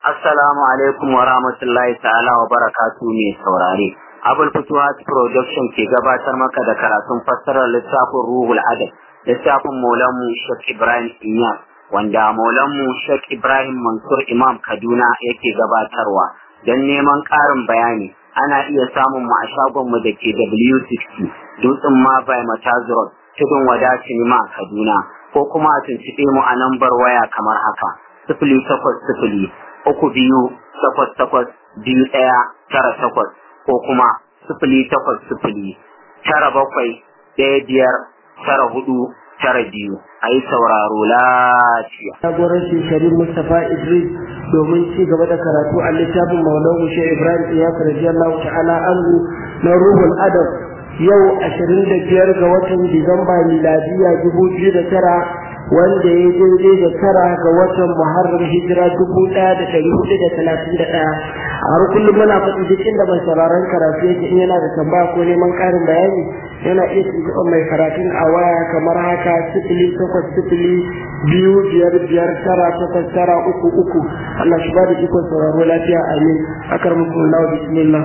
Assalamu alaikum wa rahmatullahi ta'ala wa barakatu mai saurare. Abul Futuhat Production ke gabatar maka da karatun fassarar littafin Ruhul Adab, littafin Maulanmu Sheikh Ibrahim Inyas, wanda Maulanmu Sheikh Ibrahim Mansur Imam Kaduna yake gabatarwa. Don neman ƙarin bayani, ana iya samun mu a shagonmu da ke W60, Dutsen Mabai Matazurot, Tudun Wada Sinima Kaduna, ko kuma a tuntuɓe mu a lambar waya kamar haka. Sifili takwas sifili uku biyu takwas takwas biyu ɗaya tara takwas ko kuma sifili takwas sifili tara bakwai ɗaya biyar tara hudu tara biyu a yi sauraro lafiya. Jagorancin Sharif Mustapha Idris domin ci gaba da karatu a littafin Maulan Hushe Ibrahim Iyas radiyallahu ta'ala anhu na Ruhul Adab yau ashirin da biyar ga watan Disamba miladiya dubu biyu da tara wanda ya daidai da tara ga watan Muharram hijira dubu ɗaya da ɗari hudu da talatin da ɗaya. A har kullum muna faɗi duk inda mai sauraron karatu yake in yana da tambaya ko neman ƙarin bayani yana iya tuntuɓar mai karatun a waya kamar haka sifili takwas sifili biyu biyar biyar tara takwas tara uku uku. Allah shi ba da ikon sauraro lafiya amin. Akar muku Allah bismillah.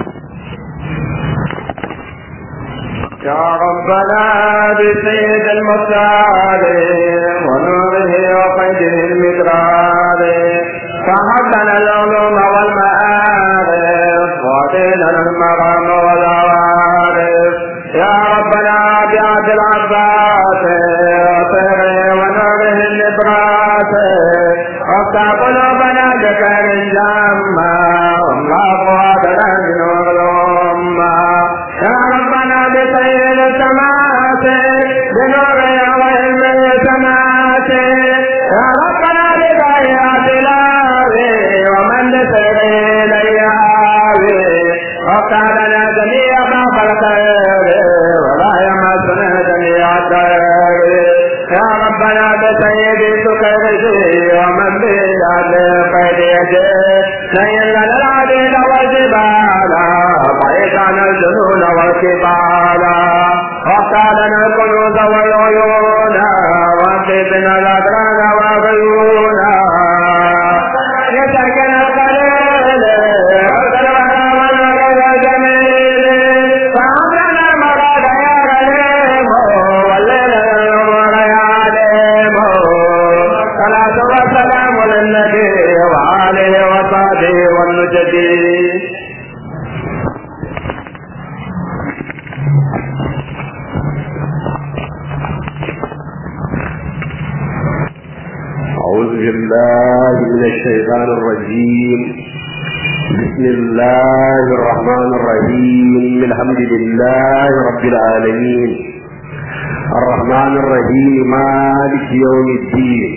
يا ربنا بسيد المختار ونوره وقيده المدرار فهبنا العلوم والمعارف وعطينا المرام والعوارف يا ربنا بعد العباس وطيره ونوره النبراس وافتح قلوبنا بخير الجامة والله قادنا بنور الأمة يا ربنا بخير السماوات بنور وعلم السماوات يا ربنا بغايات الآوي ومن بسر الأياوي وافتح لنا جميع باب الخير ولا يمسنا جميع الخير يا ربنا بسيد سكرتي ومن بيد قيد يدي نيل لنا العديد والجبال بعيد عن الجنون والكبال وافتح لنا الكنوز والعيون واكتبنا الأدران والغيون يسكن القليل والقلبنا والغير الجميل فأمرنا مراد يا غريب والليل النور يا عليم صلاة والسلام للنبي وآله وصحبه والنجدي أعوذ بالله من الشيطان الرجيم بسم الله الرحمن الرحيم الحمد لله رب العالمين الرحمن الرحيم مالك يوم الدين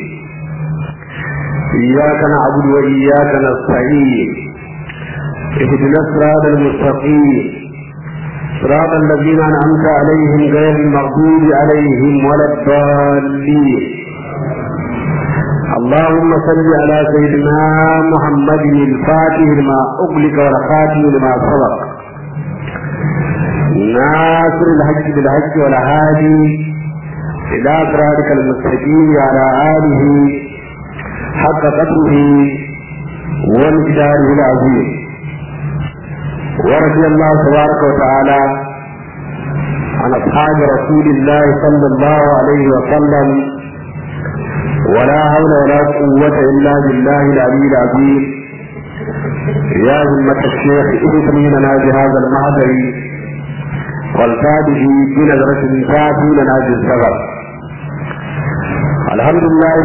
إياك نعبد وإياك نستعين اهدنا الصراط المستقيم صراط الذين أنعمت عليهم غير المغضوب عليهم ولا الضالين اللهم صل على سيدنا محمد الفاتح لما أغلق والخاتم لما سبق ناصر الحج بالحج والهادي إلى صراطك المستقيم على آله حق قدره ومقداره العظيم ورضي الله تبارك وتعالى عن أصحاب رسول الله صلى الله عليه وسلم ولا حول ولا قوة إلا بالله العلي العظيم يا همة الشيخ ادخلي لنا بهذا المهدر والفاده بنظرة تاتي لنا بالسبب الحمد لله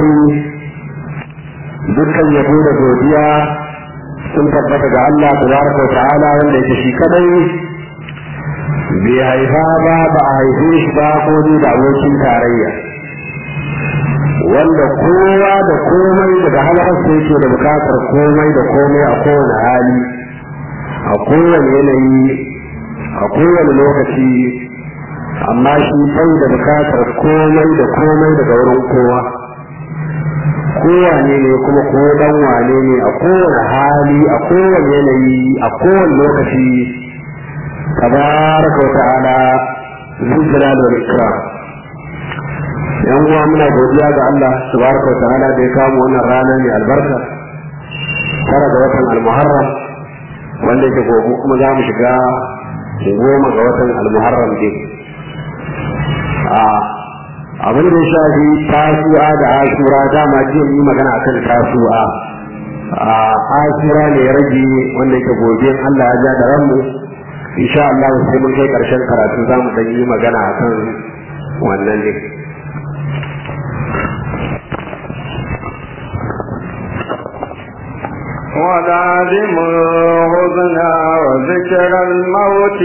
dukkan yabo da godiya sun tabbata ga Allah tabaraka wa ta'ala wanda yake shi kadai bai haifa ba ba a haife shi ba ko da abokin tarayya wanda kowa da komai daga halarsa yake da bukatar komai da komai a kowane hali a kowane yanayi a kowane lokaci amma shi bai da bukatar komai da komai daga wurin kowa kowane ne kuma ko dan wane ne a kowane hali a kowane yanayi a kowane lokaci tabaraka wa ta'ala zuljalal wal ikram yan uwa muna godiya ga Allah subhanahu wa ta'ala da ya kawo wannan rana mai albarka tara ga watan almuharram wanda yake gobe kuma za mu shiga goma ga watan almuharram din a abin da ya shafi tasu'a da asura dama jiya yi magana akan tasu'a a asura ne ya rage wanda yake gobe Allah ya ja da ranmu insha Allah sai mun kai karshen karatu za mu dan yi magana akan wannan ne ولازم الغزنا وذكر الموت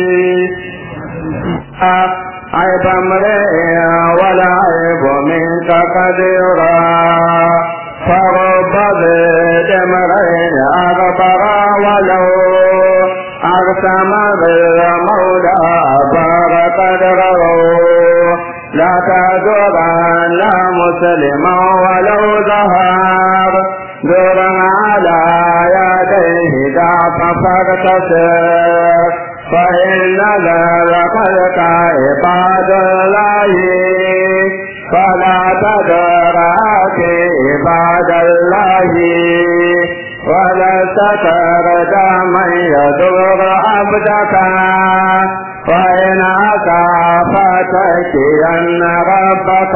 عيب امرئ ولا عيب منك قد يرى فرب ضد امرئ اغفر ولو اقسم بالمولى بار قدره لا تدرن مسلما ولو ظهر دور على يديه ضعف فاغتسر فإن الخلق عباد الله فلا تدرك عباد الله ولا تترد من يدور عبدك فإن أصابتك أن ربك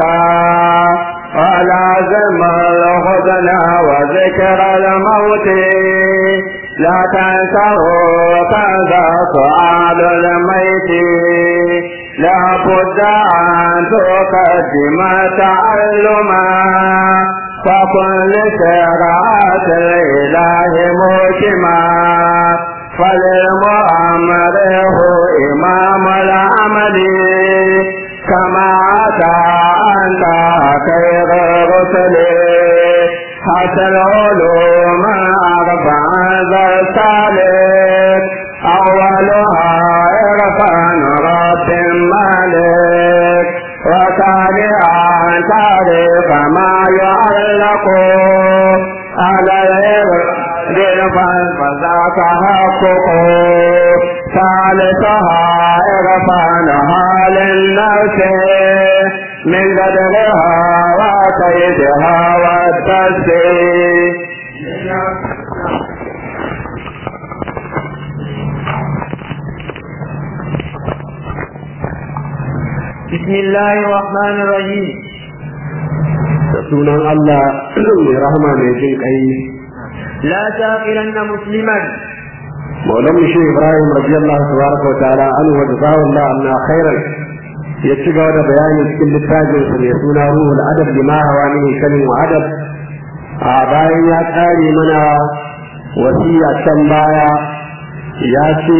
ولازم الحزن وذكر الموت لا تنسوا كذا سؤال الميت لا بد أن تقدم تعلما فكن لشرعة الإله موكما فللمؤمر هو إمام العمل كما أتى أنت خير الرسل حتى العلوم أربع ذا الثالث أولها إرفان رب مالك وثانيا تعرف ما يعلق على الإرفان فذاك حقق ثالثها إرفانها للنفس من قدرها وكيدها والتسبيح بسم الله الرحمن الرحيم da sunan Allah mai rahama mai jin kai لا تغفرن مسلما maulan mu shi Ibrahim radiyallahu tabaraka wa ta'ala anhu wa jazahu Allah anna khairan ya ci gaba da bayani cikin littafin sa mai suna ruhul adab lima hawa min kalin wa adab a bayan ya kare mana wasiya can baya ya ce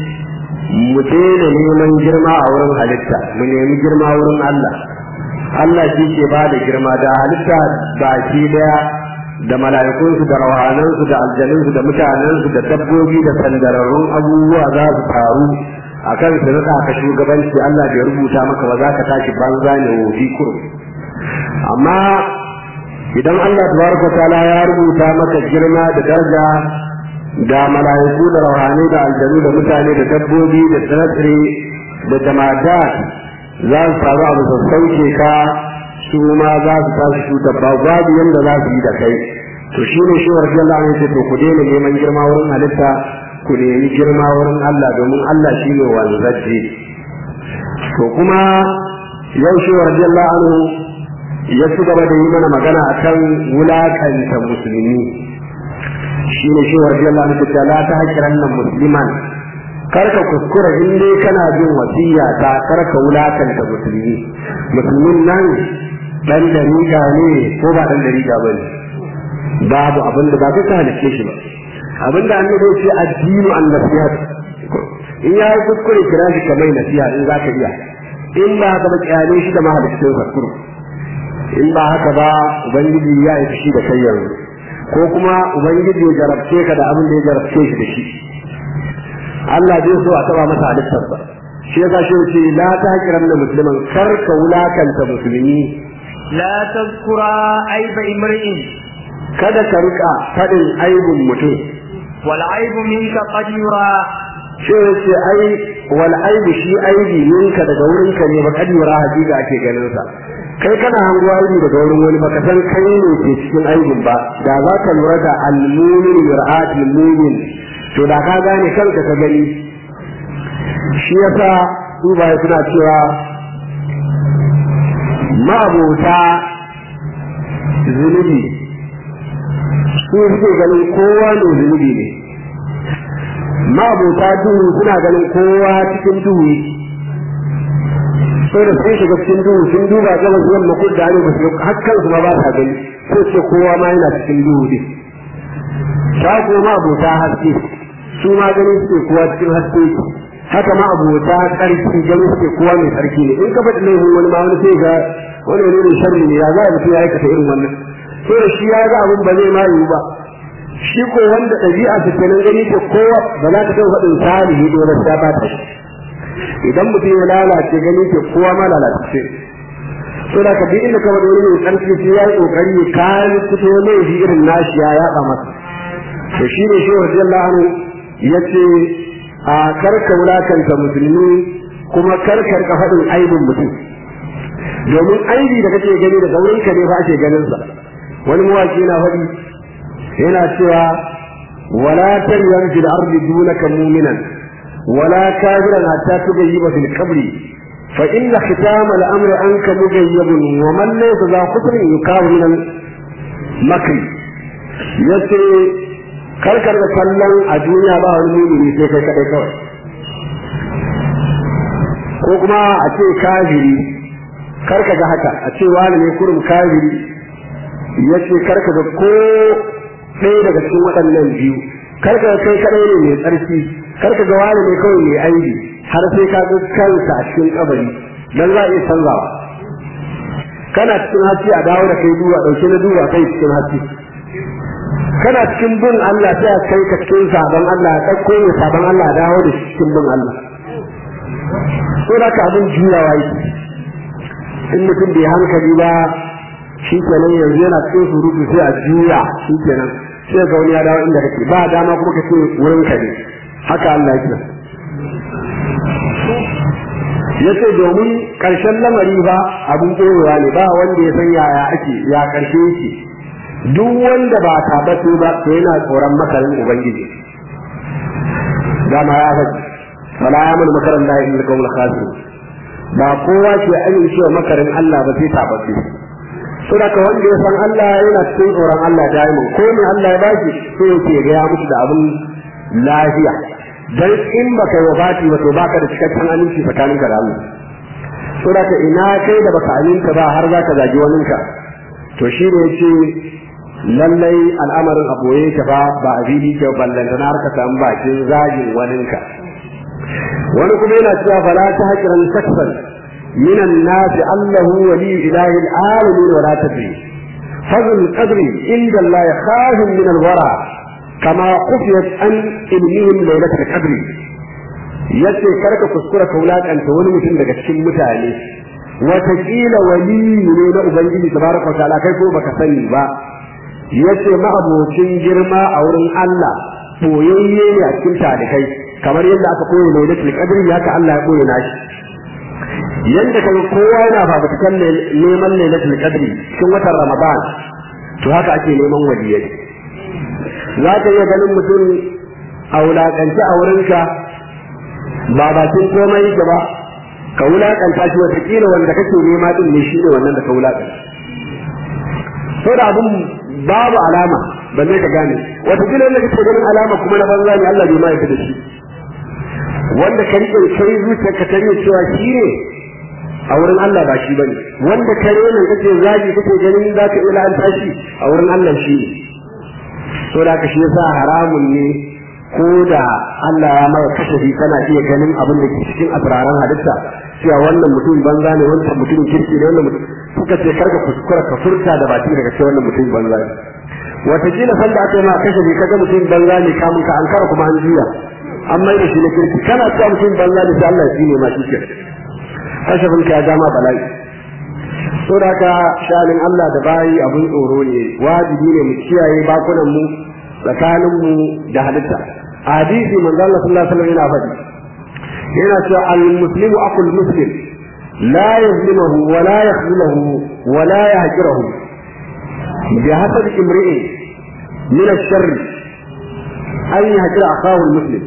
mu daina neman girma a wurin halitta mu nemi girma wurin Allah Allah shi ke ba da girma da halitta baki daya da mala'ikunsu da rawanansu da aljanunsu da mutanensu da dabbobi da sandararrun abubuwa za su faru a kan su rika ka shugabanci Allah bai rubuta maka ba za ka tashi banza ne wofi kurum amma idan Allah tabaraka ta'ala ya rubuta maka girma da daraja da mala'iku da rawani da aljanu da mutane da dabbobi da tsire da jama'a za su faru abu su sauke ka su ma za su tashi cutar ba babu yanda za su yi da kai to shi ne shi warfi Allah ne ce to ku daina neman girma wurin halitta ku nemi girma wurin Allah domin Allah shi ne wanzacce to kuma yau shi warfi Allah anu ya ci gaba da yi mana magana akan wulakanta musulmi shi ne shi warfi Allah ne ce la ta hakiran nan musliman karka kuskura in dai kana jin wasiya ta karka wulakanta musulmi musulmin nan dan dariƙa ne ko ba dan dariƙa ba ne babu abin da ba ka halice shi ba abin da annabi ce addinu an nasihat in ya yi kuskure kira shi ka mai nasiha in za ka iya in ba haka ba kyale shi da mahalicin kuskure in ba haka ba ubangiji ya yi shi da kai yanzu ko kuma ubangiji ya jarabce ka da abin da ya jarabce shi da shi Allah zai so a taba masa halittarsa shi yasa shi ce la ta kiran da musulman kar ka wulakanta musulmi لا تذكر عيب امرئ kada ka rika faɗin aibun mutum والعيب منك قد يرى shi yace ai wal aibu shi aibi ninka daga wurinka ne ba kadira hakika ake ganin sa kai kana hango aibi daga wurin wani baka san kai ne ke cikin aibin ba da za ka lura da almumin mir'atul mumin to da ka gane kanka ka gani shi yasa duba suna cewa ma'abota zunubi su suke ganin kowa ne zunubi ne ma'abota duhu suna ganin kowa cikin duhu sai da sun shiga cikin duhu sun duba gaba zuwan makon da ne ba su hakkan su ma ba sa gani ko ce kowa ma yana cikin duhu ne ta kuma abota haske su ma ganin suke kowa cikin haske haka ma abota tsarki ganin suke kowa mai tsarki ne in ka faɗi laifin wani ma wani sai ga wani wani ne sharri ne ya za a mutum ya aikata irin wannan sai da shi ya ga abin ba zai ma yiwu ba shi ko wanda ɗabi'a ta kenan gani ta kowa ba za ka taɓa faɗin salihi dole sai ba ta idan mutum ya lalace gani ke kowa ma lalace so da ka bi inda ka wani mai ƙarfi sai ya yi ƙoƙari ya kayan fito laifi irin nashi ya yaɗa masa to shi ne shi wajen la'anu ya ce a karka wulakanta musulmi kuma karkar ka faɗin aibin mutum domin aibi da kake gani daga wurin ka ne fa ake ganin sa wani mawaki yana faɗi yana cewa wala taryan fil ardi dunaka mu'minan ولا كافرا حتى تغيب في القبر فإن ختام الأمر عنك مغيب ومن ليس ذا خطر يكاب من المكر yace karkar da kallon a duniya ba wani mumini sai kai kadai kawai ko kuma a ce kafiri karka ga haka a ce wani ne kurum kafiri yace karka ga ko ɗaya daga cikin waɗannan biyu karka ga kai kadai ne mai tsarki karka ga wani ne kawai mai aibi har sai ka ga kanka a cikin kabari dan za a iya canzawa kana cikin haske a dawo da kai duwa dauke na duwa kai cikin haske kana cikin bin Allah sai a kai ka cikin sabon Allah ya ɗauko ne sabon Allah a dawo da cikin bin Allah so da ka abin juyawa yake in mutum bai hankali ba shi kenan yanzu yana cikin surutu sai a juya shi kenan sai ga wani ya dawo inda kake ba dama kuma ka ce wurin ka ne haka Allah ya kira yace domin karshen lamari ba abin koyewa ne ba wanda ya san yaya ake ya karshe yake duk wanda ba tabbato ba to yana tsoron makarin ubangiji dama ya faɗi fala ya mun makaran da yin kawul khasir ba kowa ke amincewa makarin Allah ba sai tabbato saboda wanda ya san Allah yana cikin tsoron Allah daimin ko ne Allah ya baki sai yake ga ya musu da abin lafiya dan in baka yi wafati ba to baka da cikakken aminci tsakanin ka da Allah so da ina kai da baka aminta ba har zaka zagi wani ka to shi ne yace lallai al'amarin aboye ka ba ba a fili ke ballanta na harka samu bakin zagin wani ka wani kuma yana cewa fala ta hakiran sakfan من الناس أنه ولي إله العالمين ولا تدري فضل القدر عند الله خاف من الورى كما خفيت عن علمهم ليلة القدر yace karka kuskura ka wulakanta wani mutum daga cikin mutane watakila wali ne na ubangiji tabaraka ta'ala kai ko baka sani ba yace ma'abocin girma a wurin Allah boyayye ne a cikin talikai kamar yadda aka koyi lailatul qadri haka Allah ya koyi nashi yanda kaga kowa yana fafutukan neman lailatul qadri cikin watan ramadan to haka ake neman waliyai za ka iya ganin mutum a wulaƙance a wurinka ba bakin komai yake ba ka wulaƙanta shi watakila wanda kake nema din ne shi ne wannan da ka wulaƙanta so da abin babu alama balle ka gane watakila wanda kake ganin alama kuma na banza ne Allah bai ma yaka da shi wanda ka riƙe kai zuciyarka ta ne cewa shi ne a wurin Allah ba shi bane wanda ka rena kake zagi kake ganin za ka iya la'anta shi a wurin Allah shi ne so da ka shi yasa haramun ne ko da Allah ya maka kashafi kana iya ganin abin da ke cikin asraran halitta cewa wannan mutum banza ne wannan mutum kirki ne wannan mutum suka ce karka kuskura ka furta da baki daga cewa wannan mutum banza ne wataƙila san da aka yi ma kashafi kaga mutum banza ne kamun ka ankara kuma an juya an mai da shi na kirki kana cewa mutum banza ne sai Allah ya tsine ma shi ke kashafin ka ya dama bala'i so da ka shanin Allah da bayi abun tsoro ne wajibi ne mu kiyaye bakunan mu tsakanin mu da halitta hadisi manzo Allah sallallahu alaihi wasallam yana faɗi yana cewa al muslimu aqul muslim لا يظلمه ولا يخذله ولا يهجره بحسب امرئ من الشر أن يهجر أخاه المسلم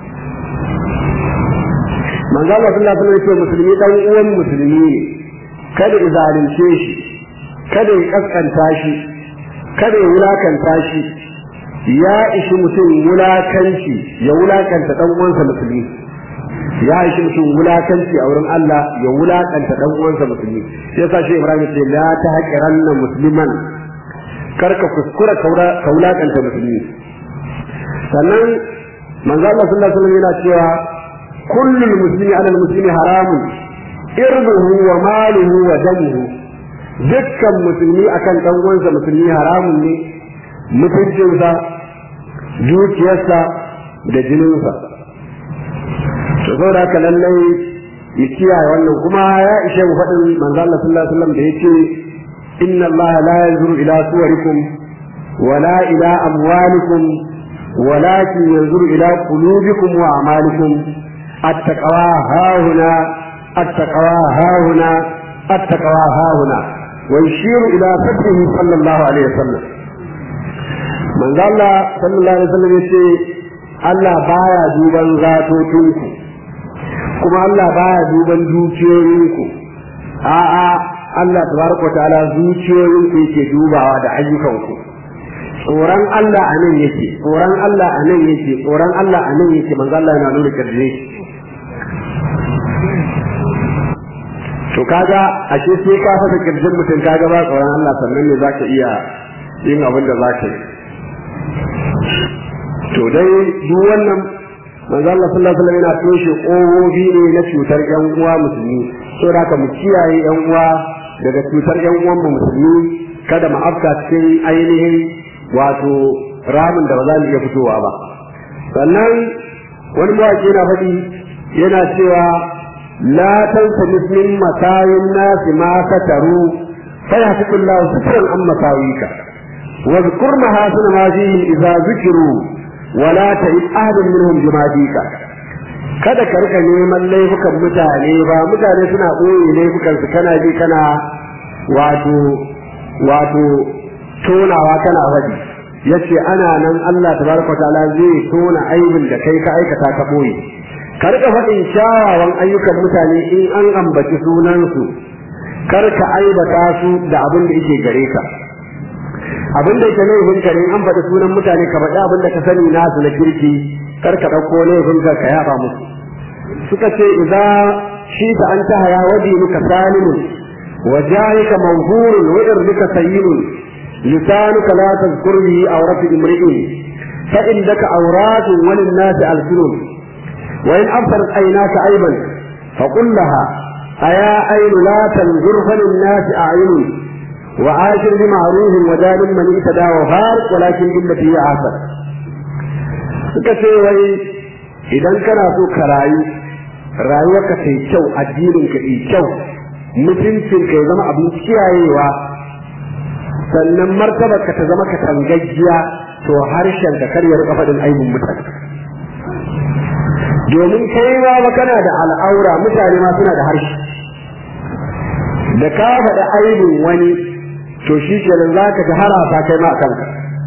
من قال الله صلى الله عليه وسلم مسلمي دان uwan musulmi ne kada ya zalunce shi kada ya kaskanta shi kada ya wulakanta shi ya ishi mutum wulakanci ya wulakanta dan uwansa musulmi ya ishi mutum wulakanci a wurin Allah ya wulakanta dan uwansa musulmi sai yasa shi Ibrahim ce la ta haqiranna musliman karka kuskura ka wulakanta musulmi sannan manzo Allah sallallahu alaihi wasallam yana cewa kullul muslimi ala muslimi haramun irbuhu wa maluhu wa damuhu dukkan musulmi akan dan uwansa musulmi haramun ne mutuncinsa dukiyarsa da jininsa to saboda haka lallai mu kiyaye wannan kuma ya ishe mu faɗin manzo Allah sallallahu alaihi wasallam da yake inna Allah la yanzuru ila suwarikum wala ila amwalikum ولكن ينظر إلى قلوبكم وأعمالكم التقوى ها هنا التقوى ها هنا التقوى ها هنا ويشير إلى فتحه صلى الله عليه وسلم من قال الله صلى الله عليه وسلم يقول Allah baya duban zatotinku kuma Allah baya duban dukiyoyinku a'a Allah tabaraka ta'ala zuciyoyinku yake dubawa da ayyukanku tsoron Allah a nan yake tsoron Allah a nan yake tsoron Allah a nan yake manzo Allah yana nuna kirje to kaga ashe sai ka fasa kirjin mutum kaga ba tsoron Allah sannan ne zaka iya yin abin da zaka yi to dai duk wannan manzo Allah sallallahu alaihi wasallam yana toshe kowobi ne na cutar yan uwa musulmi saboda haka mu kiyaye yan uwa daga cutar yan uwan mu musulmi kada mu afka cikin ainihin wato ramin da ba za mu iya fitowa ba sannan wani mawaki na faɗi yana cewa la tansa min matayin nasi ma sataru fa yahtikullahu sitran an masawika wa zkur mahasina ma fihi idza zikiru wa la ta'id ahadun minhum bimadika kada ka rika neman laifukan mutane ba mutane suna ɓoye laifukan su kana ji kana wato wato tonawa kana faɗi yace ana nan Allah tabaraka ta'ala zai tona aibin da kai ka aikata ka boye ka rika faɗin kyawawan ayyukan mutane in an ambaci sunansu kar ka aibata su da abin da yake gare ka abin da yake laifin ka ne an faɗi sunan mutane ka faɗi abin da ka sani nasu na kirki kar ka ɗauko laifin ka ka yaba musu suka ce idza shi ta an ta haya wadi muka salimun wa jahika manhurun wa irdika sayyinun لسانك لا تذكر به عورة امرئ فإنك عورات وللناس ألسن وإن أبصرت عيناك عيبا فقل لها أيا عين لا تنظر فللناس أعين وعاشر بمعروف ودان من اهتدى وفارق ولكن بالتي هي آثر suka ce wai idan kana so ka rayu rayuwarka ta yi kyau addininka yi kyau mutuncinka ya zama abin kiyayewa sannan martabarka ta zama ka tangaggiya to harshen ka kar ya rika faɗin aibin mutane domin kai ma ba kana da al'aura mutane ma suna da harshe da ka faɗi aibin wani to shi kenan za ka ga harasa kai ma a kanka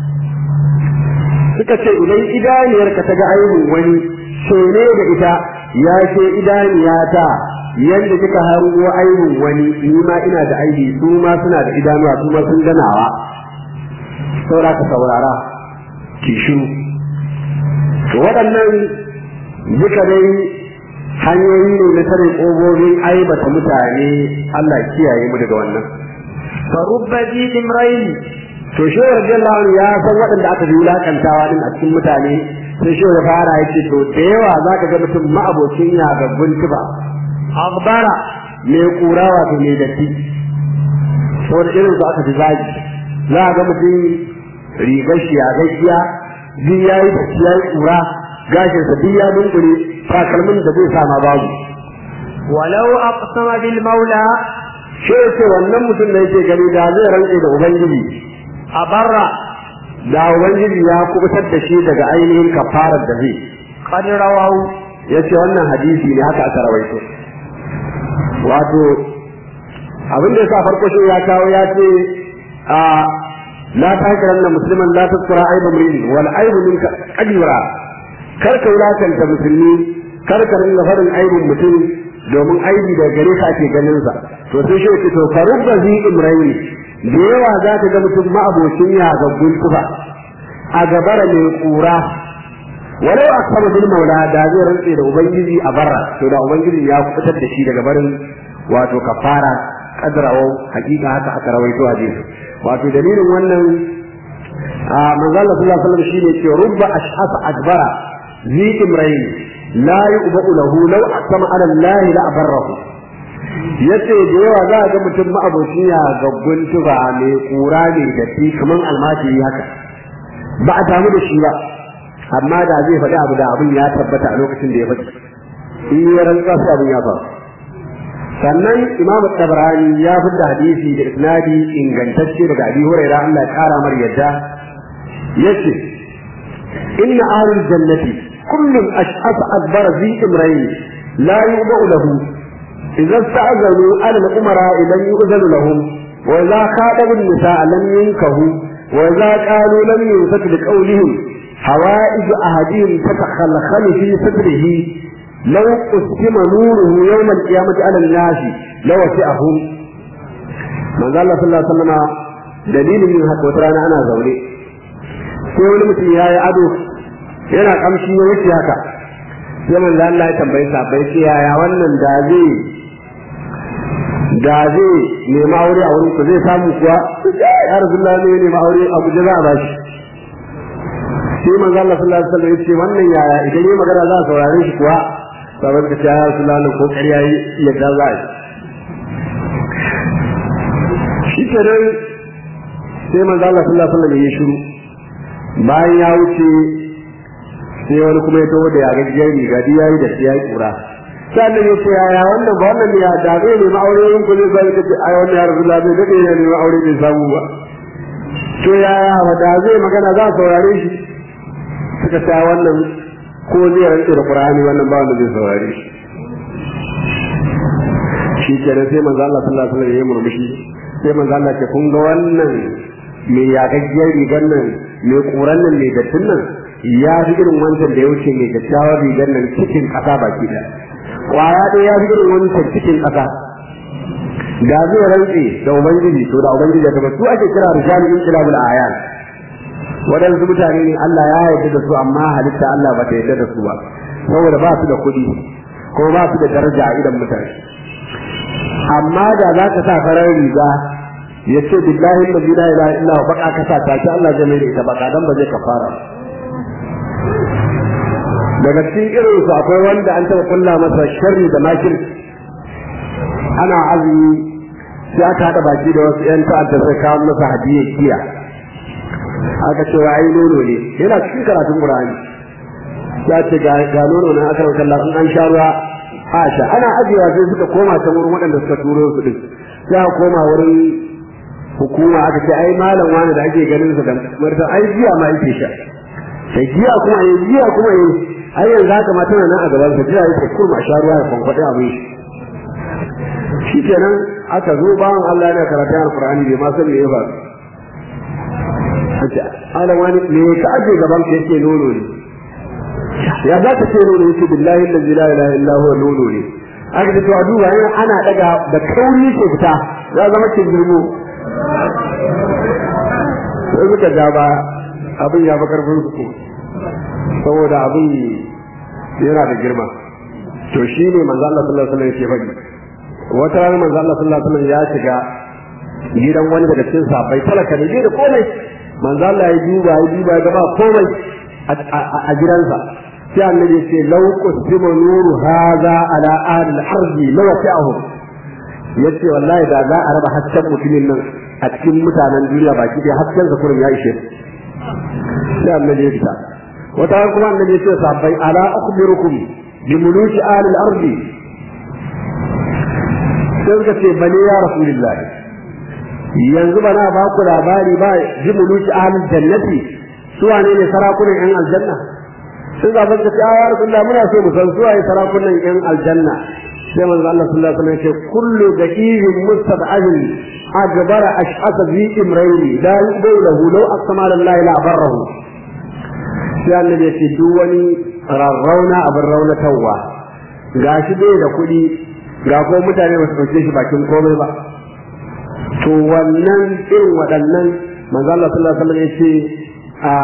suka ce idan idaniyarka ta ga aibin wani ne da ita ya ce idaniyata yadda kika hango aibin wani ni ma ina da aibi su ma suna da idanuwa su ma sun ganawa saura ka saurara ki shiru to waɗannan duka dai hanyoyi ne na tare ƙogogin aibata mutane Allah kiyaye mu daga wannan farubba ji imrain to shi radiyallahu anhu ya san waɗanda aka ji wulakantawa din a cikin mutane sai shi ya fara yace to da yawa zaka ga mutum ma'abocin yagabbun tuba akhbara me kura wato me datti saboda irin su aka fi zagi za a ga mutum rigar shi ya gaskiya duk ya yi datti ya yi kura gashinsa duk ya dunkule takalmin da zai sama babu walau aqsama bil maula shi ce wannan mutum da yake gani da zai rantse da ubangiji a barra da ubangiji ya kubutar da shi daga ainihin kafarar da zai qad rawahu yace wannan hadisi ne haka aka rawaito wato abin da yasa farko shi ya kawo ya ce a la takiranna musliman la taskura aiba mrin wal aibu minka qadira kar ka wulakanta musulmi kar ka ringa faɗin aibin mutum domin aibi da gare ka ake ganin sa to sai shi ce to faruk da zi imrayi da yawa za ka ga mutum ma'abocin ya gaggun tufa a gabara mai kura walau a sama bil maula da zai rantse da ubangiji a barra to da ubangiji ya fitar da shi daga barin wato kafara kadrawo hakika haka aka rawaito hadisi wato dalilin wannan a manzo Allah sallallahu alaihi wasallam shine ce rubba ashhas adbara zi imrayn la yu'ba'u lahu law aqsama ala Allah la abarrahu yace da yawa za a ga mutum ma'aboci ya gaggun tuba mai kura ne da fi kaman almajiri haka ba a damu da shi ba amma da zai faɗi abu da abin ya tabbata a lokacin da ya faɗi in ya rantsa sai abin ya faru sannan imam tabarani ya fidda hadisi da isnadi ingantacce daga abi hurairah Allah ya kara mar yadda yace inna ahlul jannati kullun ash'as adbara zi imrayn la yu'ba'u lahu idza sta'zanu ala al-umara idan yu'zanu lahum wa idza khatabu an-nisaa lam yunkahu wa idza qalu lam yusat liqawlihim hawa'ij ahadihim tatakhallakhalu fi sadrihi لو قسم نوره يوم القيامة على الناس لوسعهم من قال الله صلى الله عليه وسلم دليل من haka wata rana ana zaune sai wani mutum ya yi ado yana kamshi ya wuce haka sai man Allah ya tambayi sabai ce yaya wannan da zai da zai nema aure a wurin ku zai samu kuwa ya rasulullah ne nema aure a guje za a bashi sai manzo Allah sallallahu alaihi wasallam ya ce wannan yaya idan yi magana za a saurare shi kuwa sabon ka ya su lalu ko ƙarya yi yadda za a yi shi ke nan sai manzo Allah sallallahu alaihi wasallam ya shiru bayan ya wuce sai wani kuma ya tawo da ya gajiyar riga di yayi da ya yi kura sannan ya ce yaya wannan ba wannan ya da zai nemi aure yin ku zai zai kace ai wannan ya rasulullah bai dade ya nemi aure bai samu ba to yaya ba da zai magana za a saurare shi suka ta wannan ko zai rantse da Qur'ani wannan ba wanda zai saurare shi shi kenan sai manzo Allah sallallahu alaihi wasallam ya yi murmushi sai manzo Allah ce kun ga wannan me ya gaggiyar rigar nan me kuran nan me dattin nan ya fi irin wancan da ya wuce mai dattawar rigar nan cikin ƙasa baki da kwaya ɗaya ya fi irin wancan cikin ƙasa da zai rantse da ubangiji to da ubangiji ya tabbatu ake kira rijalul inqilabul ayan waɗansu mutane ne Allah ya yarda da su amma halitta Allah ba ta yarda da su ba saboda ba su da kuɗi ko ba su da daraja a idan mutane amma da za ka sa farar riga ya ce billahi la ilaha illa huwa baka ka sa ta ce Allah zai mai da ita baka dan ba zai kafara daga cikin irin su akwai wanda an taɓa kulla masa sharri da makir ana azumi sai aka haɗa baki da wasu 'yan ta'adda sai kawo masa hadiyar kiya aka ce wa ai nono ne yana cikin karatun Qur'ani ya ce ga ga nono ne aka rauka Allah an sha ruwa Aisha ana ajiyewa sai suka koma ta wurin waɗanda suka turo su din sai aka koma wurin hukuma aka ce ai malam wani da ake ganin sa da marta ai jiya ma yake sha sai jiya kuma ai jiya kuma ai ai yanzu haka ma tana nan a gaban sa jiya yake kurma sha ruwa ya kwankwaɗe abin shi kenan aka zo bawan Allah yana karatun Al-Qur'ani bai ma san me ya faru ana wani me ka aje gaban ka yake nono ne ya za ka ce nono yake billahi allazi la ilaha illa huwa nono ne aka ce to a duba yana ana daga da kauri ke fita ya zama kin girmo sai suka ja ba abin ya fi karfin su saboda abin yana da girma to shi ne manzo Allah sallallahu alaihi wasallam yake faɗi wata rana manzo Allah sallallahu alaihi wasallam ya shiga gidan wani daga cikin sahabbai talaka ne da komai manzo Allah ya duba ya duba ya gaba komai a gidansa sai annabi ce law qusima nuru hadha ala ahli al-ardi law ta'ahu yace wallahi da za a raba hasken mutumin nan a cikin mutanen duniya baki da hasken sa kurin ya ishe sai annabi ya fita wata kuma annabi ya ce sahabbai ala akhbirukum bi muluki ahli al-ardi sai suka ce bane ya rasulullahi yanzu ba na ba ku labari ba ji muluki ahlul jannati su wane ne sarakunan yan aljanna sun ga ba ce ya rasulullah muna so mu san su waye sarakunan yan aljanna sai manzo Allah sallallahu alaihi wasallam ya ce kullu daqiqin mustad'abin akbara ash'asa bi imrayni la yubaylahu law aqsama lillahi la barrahu sai annabi ya ce duk wani rarrauna abin raunatarwa ga shi bai da kuɗi ga ko mutane ba su ɗauke shi bakin komai ba to wannan irin waɗannan manzo Allah sallallahu alaihi wasallam ya ce a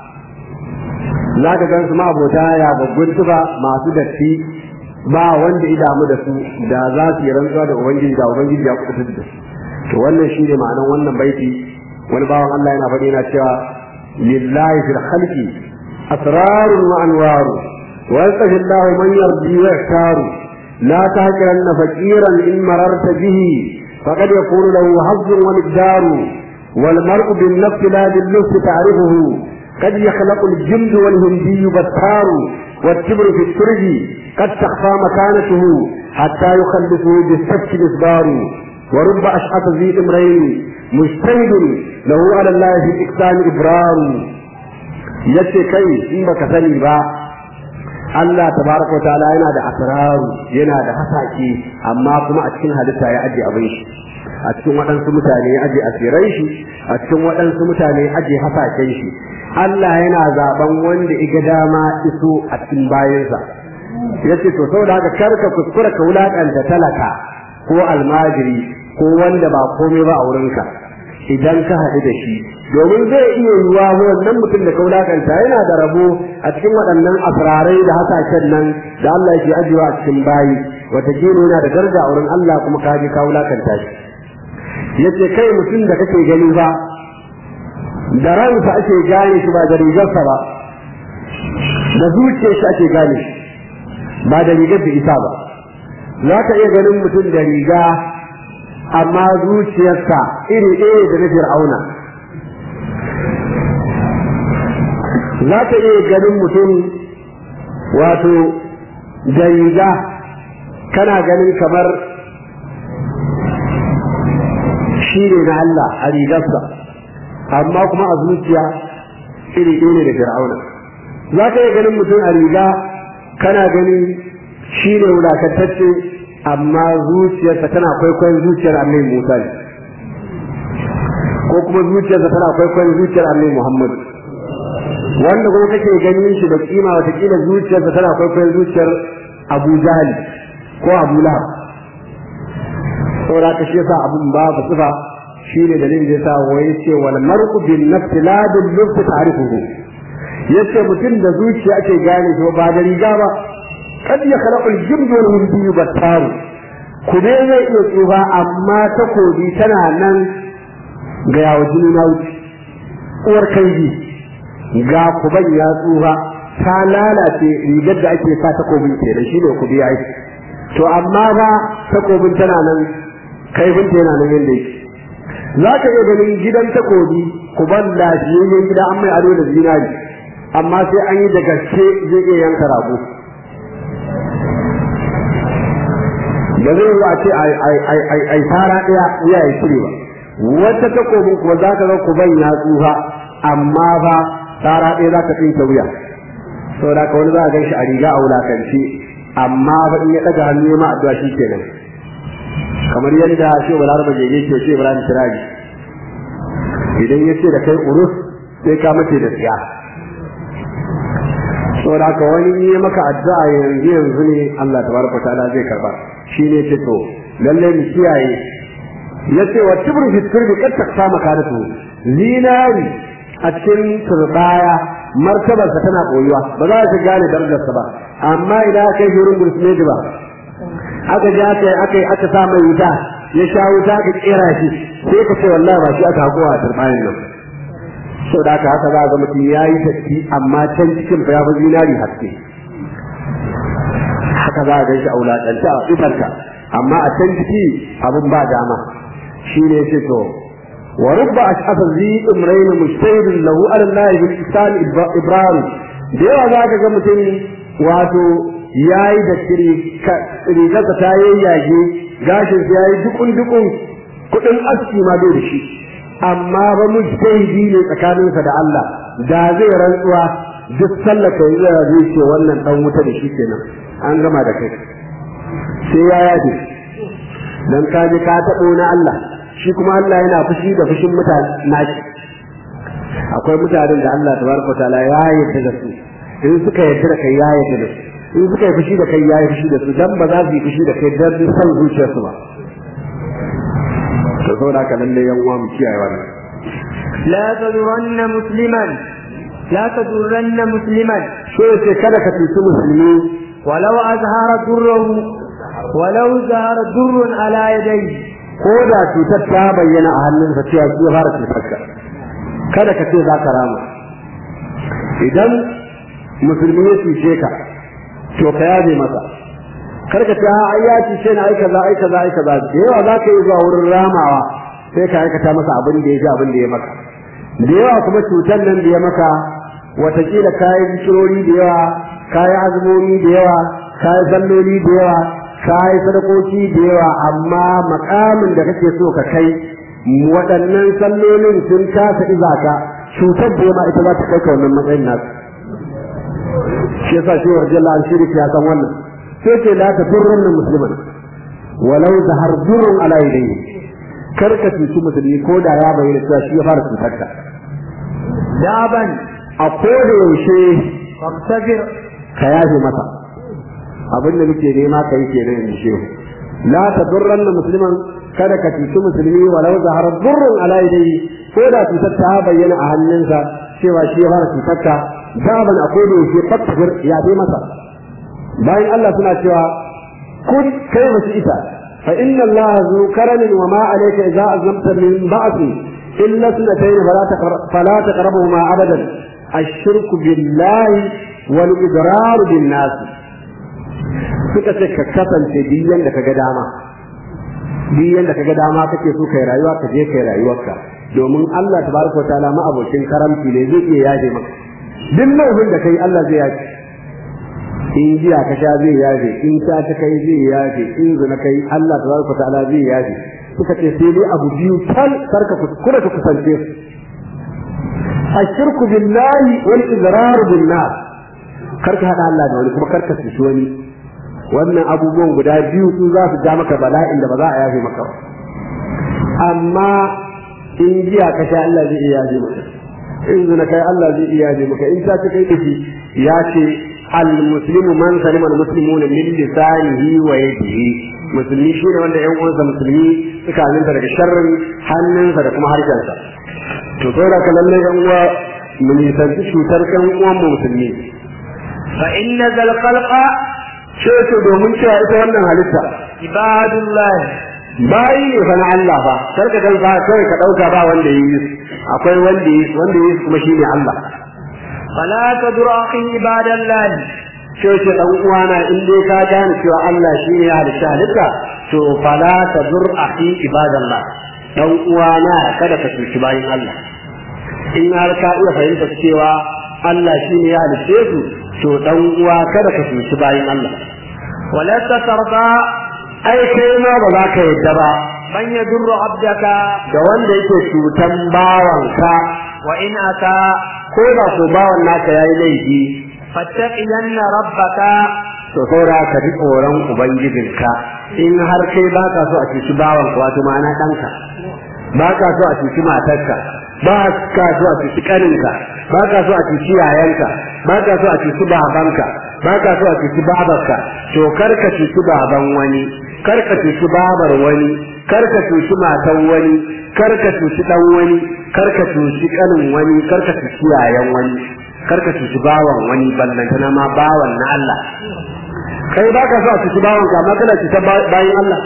za ka gan su ma abota ya babgun tuba masu datti ba wanda ya damu da su da za su yi rantsuwa da ubangiji da ubangiji ya kuɗa da su to wannan shine ma'anan wannan baiti wani bawan Allah yana faɗi yana cewa lillahi fil khalqi asrarun wa anwaru wa yastahi Allah man yardi wa yaktaru la tahqiranna faqiran in mararta bihi faqad yakunu lahu hazzun wa miqdaru wal mar'u bin nafs la bil nafs ta'rifuhu قد يخلق الجلد والهندي بتار والتبر في الترج قد تخفى مكانته حتى يخلصه بالسفك مصدار ورب أشعث ذي امرين مجتهد له على الله في إقسام إبرار yace kai in baka sani ba Allah tabaraka wa ta'ala yana da asraru yana da hasaki amma kuma a cikin halitta ya aje abin shi a cikin waɗansu mutane ya aje asirai shi a cikin waɗansu mutane ya aje hasaken shi Allah yana zaben wanda iga dama iso a cikin bayansa yace to saboda haka karka kuskura ka wulakanta talaka ko almajiri ko wanda ba komai ba a wurinka idan ka haɗu da shi domin zai iya yiwuwa wannan mutum da ka wulakanta yana da rabo a cikin waɗannan asrarai da hasashen nan da Allah yake ajiyewa a cikin bayi wataƙila yana da daraja a wurin Allah kuma ka je ka wulakanta shi yace kai mutum da kake gani ba da ransa ake gane shi ba da rigarsa ba da zuciyar shi ake gane shi ba da rigar da isa ba za ka iya ganin mutum da riga amma zuciyarsa iri ɗaya da na fir'auna za ka iya ganin mutum wato da riga kana ganin kamar shi ne na Allah a rigarsa amma kuma a zuciya iri ɗaya ne da fir'auna za ka iya ganin mutum a riga kana ganin shi ne wulakantacce amma zuciyarsa tana kwaikwayon zuciyar annabi Musa ne ko kuma zuciyarsa tana kwaikwayon zuciyar annabi Muhammad wanda kuma kake ganin shi da kima watakila zuciyarsa tana kwaikwayon zuciyar Abu Jahal ko Abu Lahab saboda ka shi yasa abun babu sifa shine dalilin da yasa wai ce wal mar'u bin nafsi la bil lubs ta'rifuhu yace mutum da zuciya ake gane shi ba da riga ba kad ya khalaqul jibd wal hindi battar kube zai iya tsufa amma takobi tana nan ga yawo jini na wuce uwar kanji ga kuban ya tsufa ta lalace rigar da ake sa takobin kenan shine kubi ai to amma ba takobin tana nan kaifin yana nan yanda yake za ka iya ganin gidan takobi kuban lafiyayyen gida an mai ado da zinari amma sai an yi da gaske zai iya yanka rago da zai yi a ce ai fara ɗaya wuya ya cire ba wata takobin kuwa za ka ga kuban ya tsufa amma ba fara ɗaya za ka tsinke wuya sau da wani za a gan shi a riga a wulakanci amma ba in ya ɗaga hannu ma addu'a shi kenan kamar yadda shi wa laraba jege ke ce ibrahim siraji idan ya ce da kai urus sai ka mace da tsiya saboda haka wani yi maka addu'a yanzu yanzu ne Allah tabaraka ta'ala zai karba shine ce to lalle mu kiyaye yace wa tibru fi sirri kad taksa makanatu zinari a cikin turbaya martabarsa tana koyuwa ba za ka gane darajarsa ba amma idan aka yi wurin gursmedi ba aka ji aka aka aka sa mai wuta ya sha wuta ka kera shi sai ka ce wallahi ba shi aka hakowa a turbayin nan sau da haka haka za a ga mutum ya yi tafi amma can cikin fa ya fi zinari haske haka za a gan shi a wulaƙanta a tsifarka amma a can ciki abin ba dama shi ne ce to wa rubba ash'asa zi imrayn mujtahidin lahu ala Allah bil ihsan ibrahim da yawa za ka ga mutum wato yayi da kiri rigarsa ta yayyage gashin ya yi dukun dukun kudin aski ma bai da shi amma ba mujtahidi ne tsakaninsa da Allah da zai rantsuwa duk sallar ka yi zai ce wannan dan wuta da shi kenan an gama da kai sai ya yafe dan ka ji ka taɓo na Allah shi kuma Allah yana fushi da fushin mutane nashi akwai mutanen da Allah tabaraka taala ya yarda da su in suka yarda da kai ya yarda da su in suka yi fushi da kai ya yi fushi da su dan ba za su yi fushi da kai dan san zuciyarsu ba to saboda haka lalle yan uwa mu kiyaye wannan لا تدرن مسلما لا تدرن مسلما so yace kada ka tuci musulmi ولو أظهر ضره ولو ظهر ضر على يديه ko da cutar ta bayyana a hannunsa cewa shi ya fara cutar ka kada ka ce za ka rama idan musulmi ya cuce ka to ka yaje masa kar ka ce ai ya cuce ni ai kaza ai kaza ai kaza da yawa za ka yi zuwa wurin ramawa sai ka aikata masa abin da ya ji abin da ya maka da yawa kuma cutar nan da ya maka watakila kayi zikirori da yawa kayi azumomi da yawa kayi salloli da yawa kayi sadakoki da yawa amma makamin da kake so ka kai waɗannan sallolin sun kasa iza ka cutar da ma ita za ta kai ka wannan matsayin nasu shi yasa shi wa rajalla an shirki ya san wannan sai ce la ta durrun musliman walau da har durrun ala yadayhi kar ka cuci musulmi ko da ya bayyana cewa shi ya fara cutar ka daban a koda yaushe fabtagir ka yafe masa abin da muke nema ka yi kenan in shehu la tadurranna musliman kada ka cuci musulmi walau zahara durrun ala yadayhi ko da cutar ta bayyana a hannunsa cewa shi ya fara cutar ka daban a koda yaushe fabtagir ya fi masa bayan Allah suna cewa kun kai masu ita fa inna Allah zu karamin wa ma alayka idza azlamta min ba'thi illa sunatayn fala taqrab fala taqrabuhuma abadan الشرك بالله والإضرار بالناس suka ce ka kasance biyan da kaga dama biyan da kaga dama kake so kai rayuwa ka je kai rayuwarka domin Allah tabaraka wataala ma abokin karamci ne zai iya yaje maka duk laifin da kai Allah zai yaje in jiya ka sha zai yaje in ta ta kai zai yaje in zina kai Allah tabaraka wataala zai yaje suka ce sai dai abu biyu tal karka kuskura ka kusance su الشرك بالله والإضرار بالناس karka hada Allah da wani kuma karka cuci wani wannan abubuwan guda biyu su za su ja maka bala'in da ba za a yafe maka ba amma in jiya ka sha Allah zai iya yafe maka in zina kai Allah zai iya yafe maka in ta ta kai dashi ya ce al muslimu man salima al muslimuna min lisanihi wa yadihi musulmi shi ne wanda ƴan uwansa musulmi suka aminta daga sharrin hannunsa da kuma harshensa to saboda ka lalle yan uwa mu nisanci cutar kan uwan mu musulmi fa inna zal khalqa ce to domin cewa ita wannan halitta ibadullah bayi ne fa na Allah fa kar ka ganka kai ka dauka ba wanda yi akwai wanda yi wanda yi kuma shine Allah fala tadur akhi ibadallah ce ce dan uwana in dai ka gane cewa Allah shine ya halitta halitta to fala tadur akhi ibadallah dan uwana kada ka cuci bayin Allah in har ka iya fahimta cewa Allah shi ne ya halitte su to dan uwa kada ka cuci bayin Allah wala tatarda ai kai ma ba za ka yadda ba man yadurru abdaka da wanda yake cutan bawanka wa in ata ko da ko bawan naka yayi laifi fattaqiyanna rabbaka to saura ka ji tsoron ubangijinka in har kai ba ka so a cuci bawanka wato ma'ana ɗanka ba ka so a cuci matarka ba ka so a cuci kaninka ba ka so a cuci yayanka ba ka so a cuci babanka ba ka so a cuci babarka to kar ka cuci baban wani kar ka cuci babar wani kar ka cuci matan wani kar ka cuci dan wani kar ka cuci kanin wani kar ka cuci yayan wani kar ka cuci bawan wani ballantana ma bawan na Allah kai ba ka so a cuci bawanka amma kana cuta bayan Allah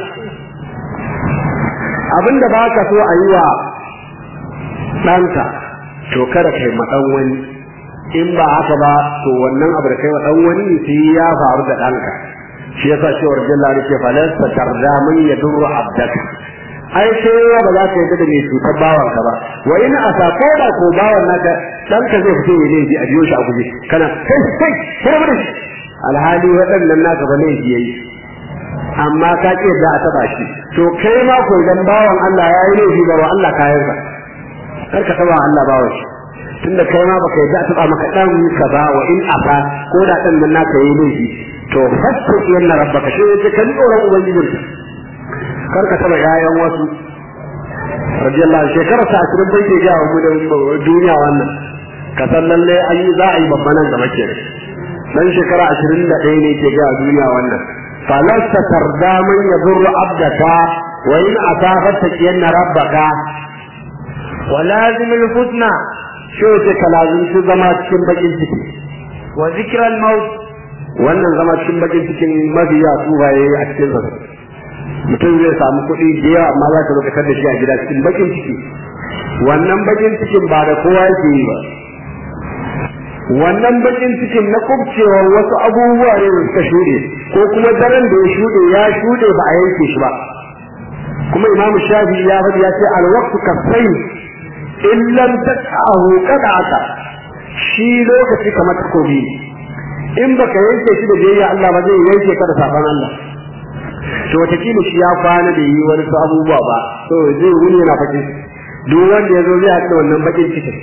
abinda ba ka so a yi wa ɗanka to kada kai ma ɗan wani in ba haka ba to wannan abu da kai wa ɗan wani sai ya faru da ɗanka shi yasa cewar jalla ne ke falasta tarda man yadurru abdaka ai sai ba za ka yadda da mai cutar bawanka ba wa ina a sako da ko bawan naka ɗanka zai fito ya laifi a biyo shi a guje kana kai kai kai mu alhali waɗannan naka ba laifi yayi amma ka ce da a taba shi to kai ma ko idan bawan Allah ya yi laifi ga Allah kayan ka kar ka taba Allah bawan shi tunda kai ma baka yadda a taba maka dan ka ba wa in afa ko da dan nan naka yi laifi to fasto yana rabbaka shi ne ka ji tsoron ubangijin kar ka taba yayan wasu radiyallahu shekara sa asirin bai ke ga mu da duniya wannan ka san lalle an yi za a yi babban nan gaba ke dan shekara ashirin da ɗaya ne ke ga duniya wannan falasta tarda man yadurru abdaka wa in asabat taqiyanna rabbaka ولازم الفتنة shi wace ka lazimci zama cikin bakin ciki وذكر الموت wannan zama cikin bakin cikin mafiya tubaye a cikin sa mutum zai samu kuɗi da yawa amma za ka lokacin da shi a gida cikin bakin ciki wannan bakin cikin ba da kowa yake yi ba wannan bakin cikin na kubcewar wasu abubuwa ne da suka shuɗe ko kuma daren da ya shuɗe ya shuɗe ba a yanke shi ba kuma imamu shafi ya faɗi ya ce alwaqtu kasai in lam tas'ahu qada'aka shi lokaci kamar takobi in baka yanke shi da biyayya Allah ba zai yanke ka da safan Allah to wataƙila shi ya kwana da yi wani su abubuwa ba to zai wuni yana fakin duk wanda ya zo zai haɗu da wannan bakin cikin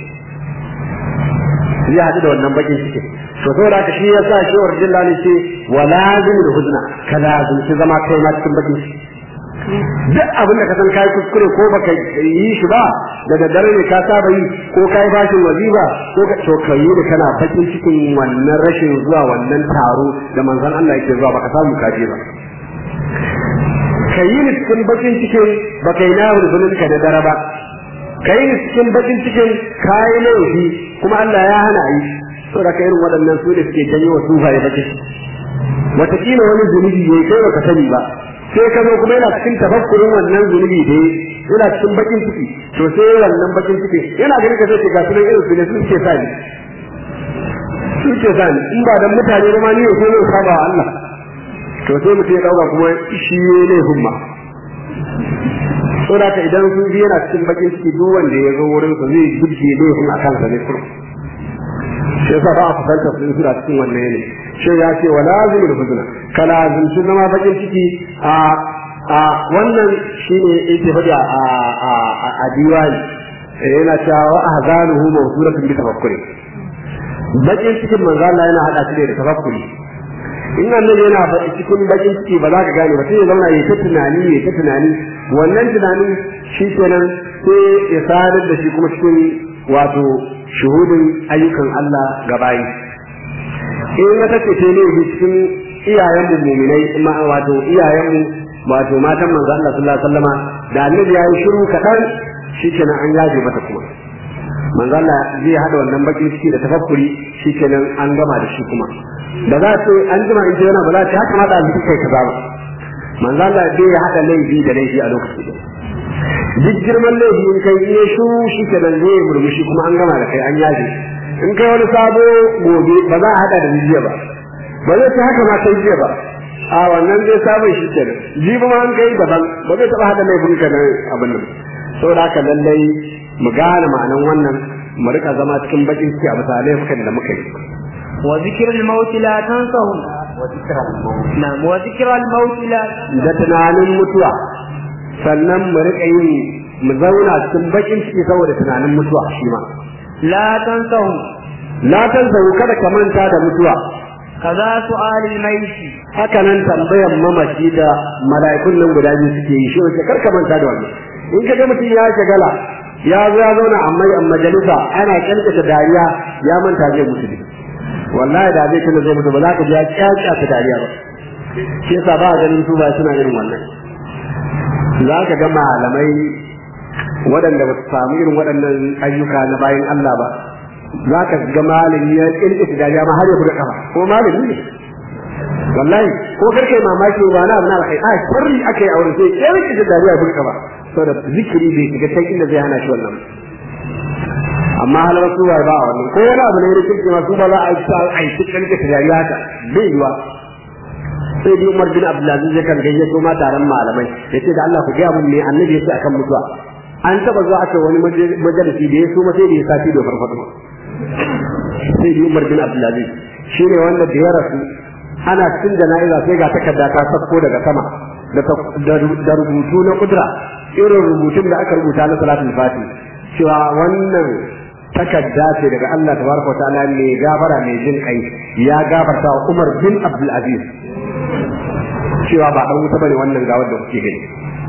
zai haɗu da wannan bakin cikin to saboda haka shi ya sa shi wa rajulullah ne ce wa lazim da huzna ka lazim shi zama kai ma cikin bakin ciki duk abin da ka san kai kuskure ko baka yi shi ba da daddare ne ka saba yi ko kai bashin waziba ko ka to kai da kana bakin cikin wannan rashin zuwa wannan taro da manzon Allah yake zuwa baka samu kaje ba kai ni cikin bakin cikin baka yi nahu zulun ka da dare ba kai ni cikin bakin cikin kai laifi kuma Allah ya hana yi to da kai irin waɗannan su ne suke janyo wa sufaye bakin wataƙila wani zunubi ne kai baka sani ba sai ka zo kuma yana cikin tafakkurin wannan zunubi da yana cikin bakin ciki to sai wannan bakin ciki yana ganin ka sai ga sunan irin su ne suke sa ni suke sa ni in ba dan mutane ba ma ni ne sai saba wa Allah to sai mutum ya dauka kuma shi ne humma saboda ka idan sun yana cikin bakin ciki duk wanda ya zo wurin sa zai gudje ne hun akan sa ne kurum shi yasa ba a fuskantar su suna cikin wannan yanayi shi ya ce wa lazimul huzna ka lazimci zama bakin ciki a a wannan shine yake faɗi a a a diwani yana cewa wa ahzanuhu mawsulatun bi tafakkuri bakin cikin manzo Allah yana hada shi da tafakkuri in annabi yana faɗi cikin bakin ciki ba za ka gane ba sai ya zauna ya ta tunani ya ta tunani wannan tunanin shi kenan sai ya sadar da shi kuma cikin wato shuhudin ayyukan Allah ga bayi in wata ce ce ne cikin iyayen mu mu'minai ma wato iyayen mu wato matan manzo Allah sallallahu alaihi wasallama da annabi yayi shiru kadan shikenan an yaje mata kuma manzo Allah zai hada wannan bakin ciki da tafakkuri shikenan an gama da shi kuma da za ta an jima in yana ba za ta haka hada shi kai kaza ba manzo Allah zai hada laifi da laifi a lokacin duk girman laifi in kai iya shu shi ke nan zai murmushi kuma an gama da kai an yaje in kai wani sabo gobe ba za a hada da jiya ba ba zai ta haka ma kai jiya ba a wannan dai sabon shi ke nan jibi ma an kai daban ba zai taba hada laifin ka nan abin nan saboda haka lallai mu gane ma'anan wannan mu rika zama cikin bakin ciki a bisa laifukan da muka yi وذكر الموت لا تنسه وذكر الموت نعم وذكر الموت لا da tunanin mutuwa sannan mu rika yin mu zauna cikin bakin ciki saboda tunanin mutuwa shi ma لا تنسه la tanzahu kada ka manta da mutuwa كذا سؤال الميت haka nan tambayan mamaci da mala'ikun nan guda biyu suke yi shi wace karka manta da wannan in ka ga mutum ya shagala ya zo ya zauna amma a majalisa ana kankata dariya ya manta zai mutu ne wallahi da zai tuna zai mutu ba za ka ji ya kyakya ta dariya ba shi yasa ba a ganin su ba suna irin wannan za ka ga malamai waɗanda ba su samu irin waɗannan ayyuka na bayan Allah ba za ka ga malami ya kirkita dariya ma har ya buga kafa ko malami ne wallahi ko karke mamaki ba na abin alkhairi a sharri aka yi aure sai ya rike da dariya buga kafa saboda zikiri bai shiga ta inda zai hana shi wannan amma halar su ba a wannan ko wani abu ne ya rike ma su ba za a yi a yi cikin da dariya haka bai yiwa sai dai Umar bin Abdulaziz ya kan gayyato ma taron malamai yace da Allah ku ga mun me annabi yace akan mutuwa an taba zuwa aka wani majalisi da ya so ma sai da ya sati da farfado sai dai Umar bin Abdulaziz shine wanda da ya rasu ana cikin jana'iza sai ga takarda ta sako daga sama da rubutu na kudura irin rubutun da aka rubuta na salatul fati cewa wannan takadda ce daga Allah tabaraka ta'ala mai gafara mai jin kai ya gafarta wa Umar bin Abdul Aziz cewa ba dan wuta bane wannan gawar da kuke gani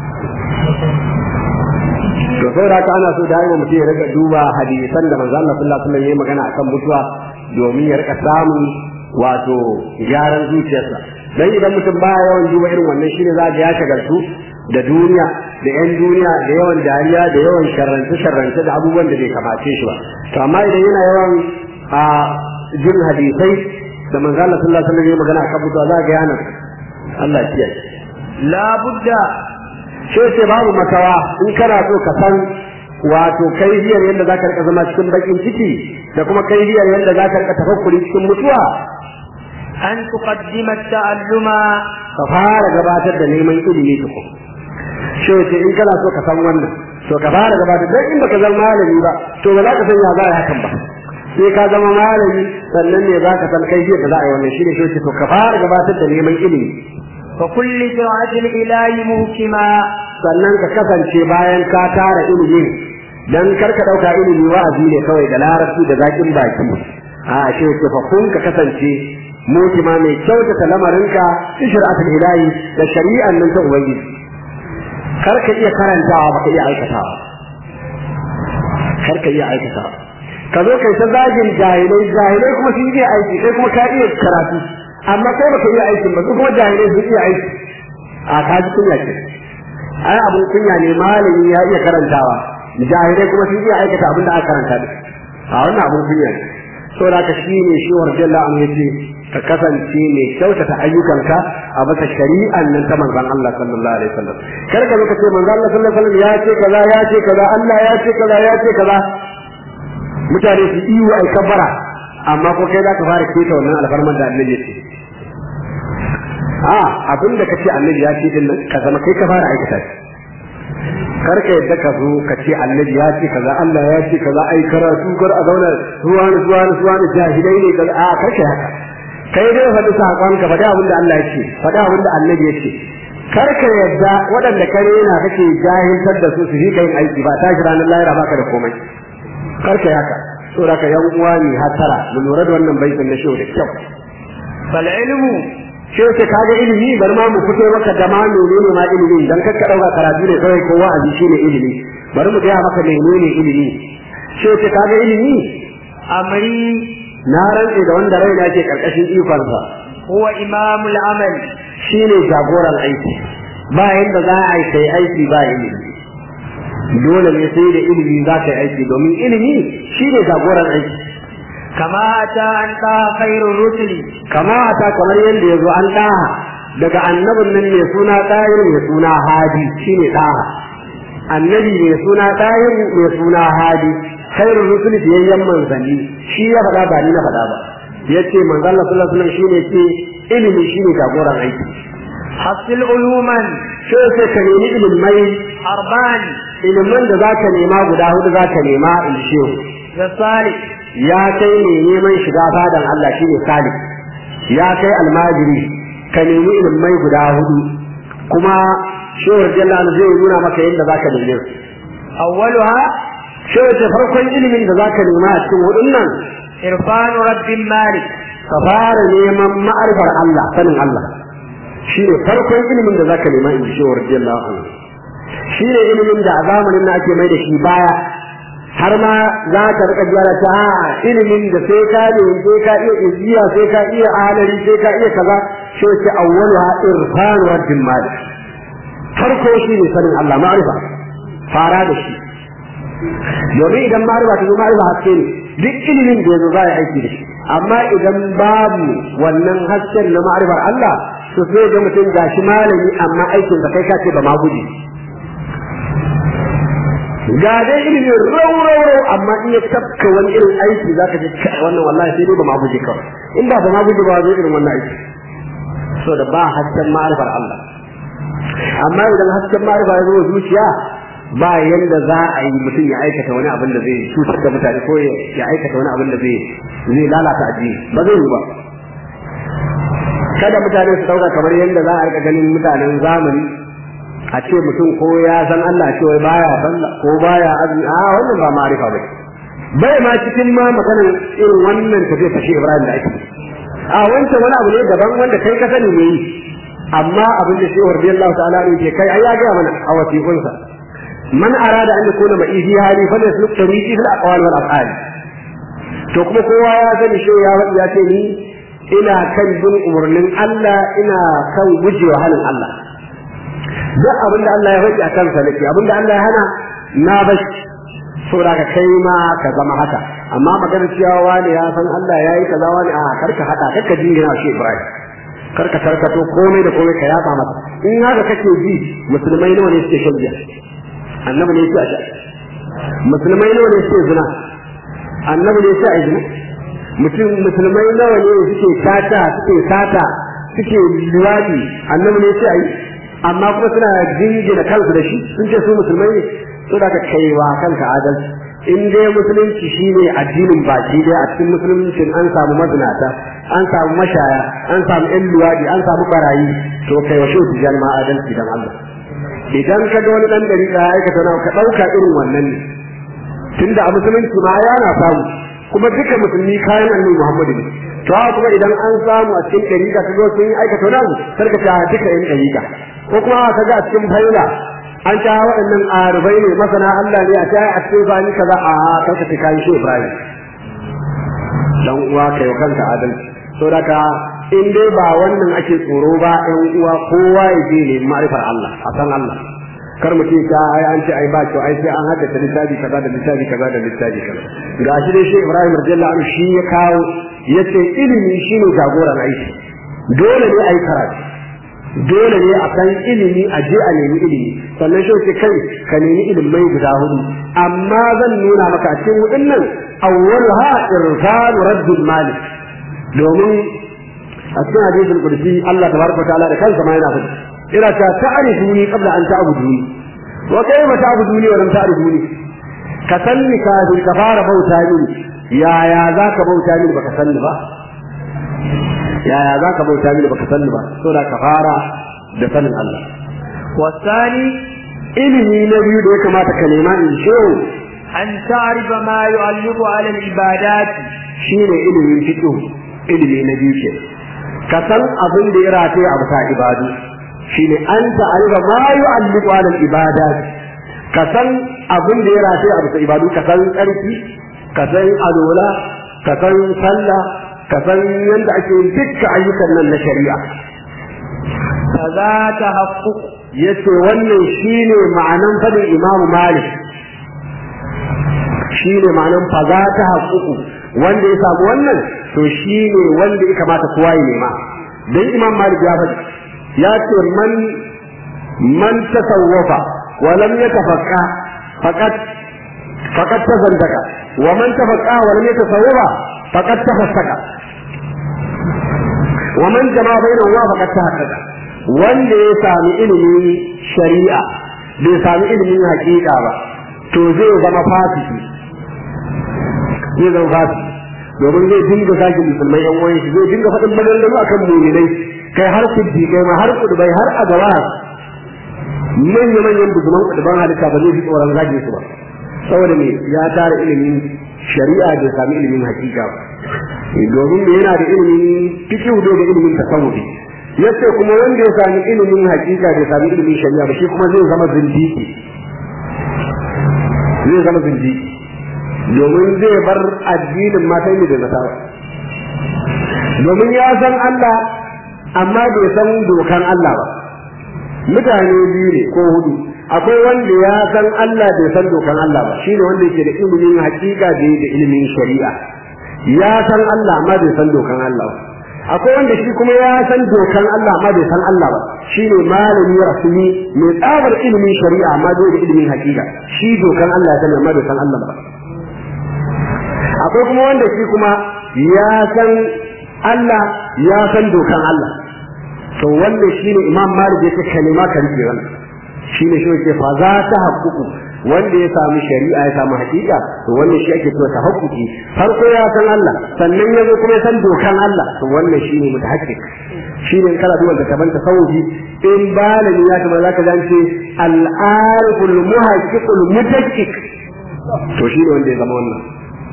to saboda haka ana so da yawa mutum ya rika duba hadisan da manzo Allah sallallahu alaihi wasallam yayi magana akan mutuwa domin ya rika samun wato gyaran zuciyarsa dan idan mutum ba yawan duba irin wannan shine za ga ya shagaltu da duniya da yan duniya da yawan dariya da yawan sharrance sharrance da abubuwan da bai kamace shi ba to amma idan yana yawan a jin hadisai da manzo Allah sallallahu alaihi wasallam yayi magana akan mutuwa za ga yana Allah ya kiyaye la budda sai ce babu makawa in kana so ka san wato kaifiyar yadda za ka rika zama cikin bakin ciki da kuma kaifiyar yadda za ka rika tafakkuri cikin mutuwa an tuqaddima ta'alluma ka fara gabatar da neman ilimi tukun shi wace in kana so ka san wannan to ka fara gabatar dan in baka zama malami ba to ba za ka san ya za a hakan ba sai ka zama malami sannan ne za ka san kaifiyar da za a yi wannan shi ne shi to ka fara gabatar da neman ilimi fa kulli sir'atil ilahi muhkima sannan ka kasance bayan ka tara ilimin dan kar ka dauka ilimi wa'azi ne kawai da larabci da zakin baki a shi ke fa kun ka kasance mutima mai kyautata lamarinka fi shari'atul ilahi da shari'an nan ta ubangiji kar ka iya karantawa baka iya aikatawa kar ka iya aikatawa ka zo kai ta zagin jahilai jahilai kuma sun iya aiki kai kuma ka iya karatu amma kai baka iya aikin ba su kuma jahilai sun iya aiki a ka ji kunya ce ai abun kunya ne malami ya iya karantawa jahilai kuma sun iya aikata abin da aka karanta da a wannan abun kunya ne saboda haka shi ne shi wa rajalla an yace ka kasance mai kyautata ayyukanka a bisa shari'an nan ta manzon Allah sallallahu alaihi wasallam kar ka lokaci manzon Allah sallallahu alaihi wasallam ya ce kaza ya ce kaza Allah ya ce kaza ya ce kaza mutane su iyo ai kabara amma ko kai za ka fara keta wannan alfarman da annabi ya ce a abin da kace annabi ya ce din nan ka zama kai ka fara aikata shi kar ka yadda ka zo ka ce annabi ya ce kaza Allah ya ce kaza ai karatu kar a zauna ruwa ne ruwa ne ruwa ne jahilai ne kaza a kar ka haka kai dai faɗi sakon ka faɗi abin da Allah ya ce faɗi abin da annabi ya ce kar ka yadda waɗanda ka rena kake jahiltar da su su yi yin aiki ba tashi ranar lahira baka da komai kar ka haka saboda ka yan uwa ne hatara mu lura da wannan baitin na shehu da kyau fal ilmu shi yake kaga ilimi bari ma mu fito maka da ma menene ma ilimi dan kakka dauka karatu ne kawai ko wa'azi shine ilimi bari mu gaya maka menene ilimi shi yake kaga ilimi amri na rantse da wanda raina ke karkashin ikonsa huwa imamul amal shine jagoran aiki ba yanda za a yi kai aiki ba ilimi dole ne sai da ilimi za ka yi aiki domin ilimi shine jagoran aiki kama ta an ta khairur rusuli kama ta kamar yadda ya zo an ɗaha daga annabin nan mai suna ɗayin mai suna hadi shi ne ɗaha annabi mai suna ɗayin mai suna hadi khairul rusul biyayyen manzanni shi ya faɗa ba ni na faɗa ba ya ce manzan Allah sallallahu alaihi wasallam shi ne ce ilimi shi ne jagoran aiki hasil uluman sai sai ka nemi ilimai arban ilimin da za ka nema guda hudu za ka nema in shehu da salih ya kai ne neman shiga fadan Allah shine salih ya kai almajiri ka nemi ilimai guda hudu kuma shehu jalal zai nuna maka yadda zaka neme su awwaluha shehu ce farkon ilimin da zaka nema a cikin hudun nan irfanu rabbin malik ka fara neman ma'arifar Allah sanin Allah shine farkon ilimin da zaka nema in shehu jalal shine ilimin da a zamanin na ake mai da shi baya har ma za ka rika gyara ta ilimin da sai ka ne sai ka iya iziya sai ka iya alari sai ka iya kaza shi ce awwalu ha irfan wa dimmal farko shi ne sanin Allah ma'rifa fara da shi domin idan ma'rifa ta zo ma'rifa haske ne duk ilimin da yazo za a aiki da shi amma idan babu wannan hasken na ma'rifar Allah to sai ga mutum gashi malami amma aikinsa kai ka ce ba ma guji ga dai ilimin rau rau rau amma in ya tafka wani irin aiki zaka ji wannan wallahi sai dai ba ma guje kawai in ba ba ma guje ba zai irin wannan aiki so da ba hasken ma'arifar Allah amma idan hasken ma'arifa ya zo zuciya ba yanda za a yi mutum ya aikata wani abin da zai cutar da mutane ko ya aikata wani abin da zai zai lalata addini ba zai yi ba kada mutane su dauka kamar yanda za a rika ganin mutanen zamani a ce mutum ko ya san Allah ce wai baya sallah ko baya azumi a wannan ba ma'arifa ba bai ma cikin ma maganar irin wannan tafiya ta shi Ibrahim da ake a wancan wani abu ne daban wanda kai ka sani ne amma abin da shi radiyallahu ta'ala ne ke kai ai ya ga mana a wasiqunsa man arada an yakuna ma ihi hali fa yasluk tariqi fil aqwal wal af'al to kuma kowa ya sani shi ya wadi ya ce ni ina kan bin umarnin Allah ina kan gujewa halin Allah duk abin da Allah ya faɗi a kansa nake abin da Allah ya hana na bashi saboda ka kai ma ka zama haka amma magana cewa wani ya san Allah ya yi kaza wani a karka hada karka jingina shi Ibrahim karka tarkato komai da komai ka yaba masa in haka kake ji musulmai nawa ne suke shan giya annabi ne yake a sha musulmai nawa ne suke zina annabi ne yake a zina mutum musulmai nawa ne suke sata suke sata suke liwadi annabi ne yake a yi amma kuma suna jingina kansu da shi sun ce su musulmai ne so da ka kaiwa kanka adalci in dai musulunci shine addinin baki dai a cikin musuluncin an samu mazinata an samu mashaya an samu yan luwadi an samu barayi to kai wa shi tijan ma adalci dan Allah idan ka ga wani dan dari da aikata na ka dauka irin wannan ne tunda a musulunci ma yana samu kuma duka musulmi kayan annabi Muhammadu ne to haka kuma idan an samu a cikin dariƙa ka zo sun yi aikata wani abu sarka ta duka yan dariƙa ko kuma ka ga a cikin faila an ta waɗannan arubai ne masana Allah ne a ta a cikin zani kaza a kanka ta kai shi Ibrahim dan uwa kai wa kanka adalci to daga in dai ba wannan ake tsoro ba ɗan uwa kowa ya je ne ma'rifar Allah a san Allah kar mu ce ta ai an ce ai ba kyau ai sai an haddace littafi kaza da littafi kaza da littafi kaza gashi dai shi Ibrahim radiyallahu anhu shi ya kawo yace ilimi shine jagoran aiki dole ne ai karatu dole ne a san ilimi a je a nemi ilimi sannan shi ce kai ka nemi ilimai guda hudu amma zan nuna maka a cikin hudun nan awwalha irfan raddul malik domin a cikin hadisul qudsi Allah tabaraka ta'ala da kansa ma yana faɗi ina ta ta'rifuni qabla an ta'buduni wa kayfa ta'buduni wa lam ta'rifuni ka sanni kafin ka fara bauta mini yaya zaka bauta mini baka sanni ba yaya za ka bauta mini baka sani ba so da ka fara da sanin Allah والثاني ilimi na biyu da ya kamata ka nema in shi أن تعرف ما يعلق على العبادات shine ilimin fiqh ilimi na biyu ke ka san abin da ya rataye a bisa ibadu shine an ta'arifa ma yu'alliqu ala al-ibadat ka san abin da ya rataye a bisa ibadu ka san tsarki ka san alola ka san sallah ka san yadda ake yin dukkan ayyukan nan na shari'a فذا تحقق yace wannan shine ma'anan fadin Imam Malik shine ma'anan faza ta haƙuƙu wanda ya samu wannan to shine wanda ya kamata kowa ya nema dan Imam Malik ya faɗi ya ce man man tasawwafa wa lam yatafaqqa faqat faqat tazandaka wa man tafaqqa wa lam yatasawwafa faqat tafassaka wa man jama'a bainahuma faqat tahaqqaqa wanda ya sami ilimin shari'a bai sami ilimin hakika ba to zai zama fasiki zai zama fasiki domin zai dinga zagin musulmai yan uwan shi zai dinga faɗin maganganu akan mu'minai kai har siddiqai ma har kudubai har agawa manya manyan buzuman kuduban halitta ba zai fi tsoron zagin su ba saboda me ya tara ilimin shari'a bai sami ilimin hakika ba domin me yana da ilimin fiqh da ilimin tasawufi yace kuma wanda ya sami ilimin hakika da sami ilimin shari'a ba shi kuma zai zama zindiki zai zama zindiki domin zai bar addinin matan da nasara domin ya san Allah amma bai san dokan Allah ba mutane biyu ne ko hudu akwai wanda ya san Allah bai san dokan Allah ba shine wanda yake da ilimin hakika da da ilimin shari'a ya san Allah amma bai san dokan Allah ba akwai wanda shi kuma ya san dokan Allah amma bai san Allah ba shine malami rasuli mai tsabar ilimin shari'a amma bai da ilimin hakika shi dokan Allah ya san amma bai san Allah ba akwai kuma wanda shi kuma ya san Allah ya san dokan Allah to wannan shine Imam Malik yake kalima kan jiran shine shi yake fa za ta haƙuƙu wanda ya samu shari'a ya samu hakika to wannan shi ake cewa tahaqquqi farko ya san Allah sannan ya zo kuma ya san dokan Allah to wannan shine mutahaqqiq shine kala duwan da kaman tasawufi in balani ya kamar zaka zance al-ariful muhaqqiqul mutahaqqiq to shine wanda ya zama wannan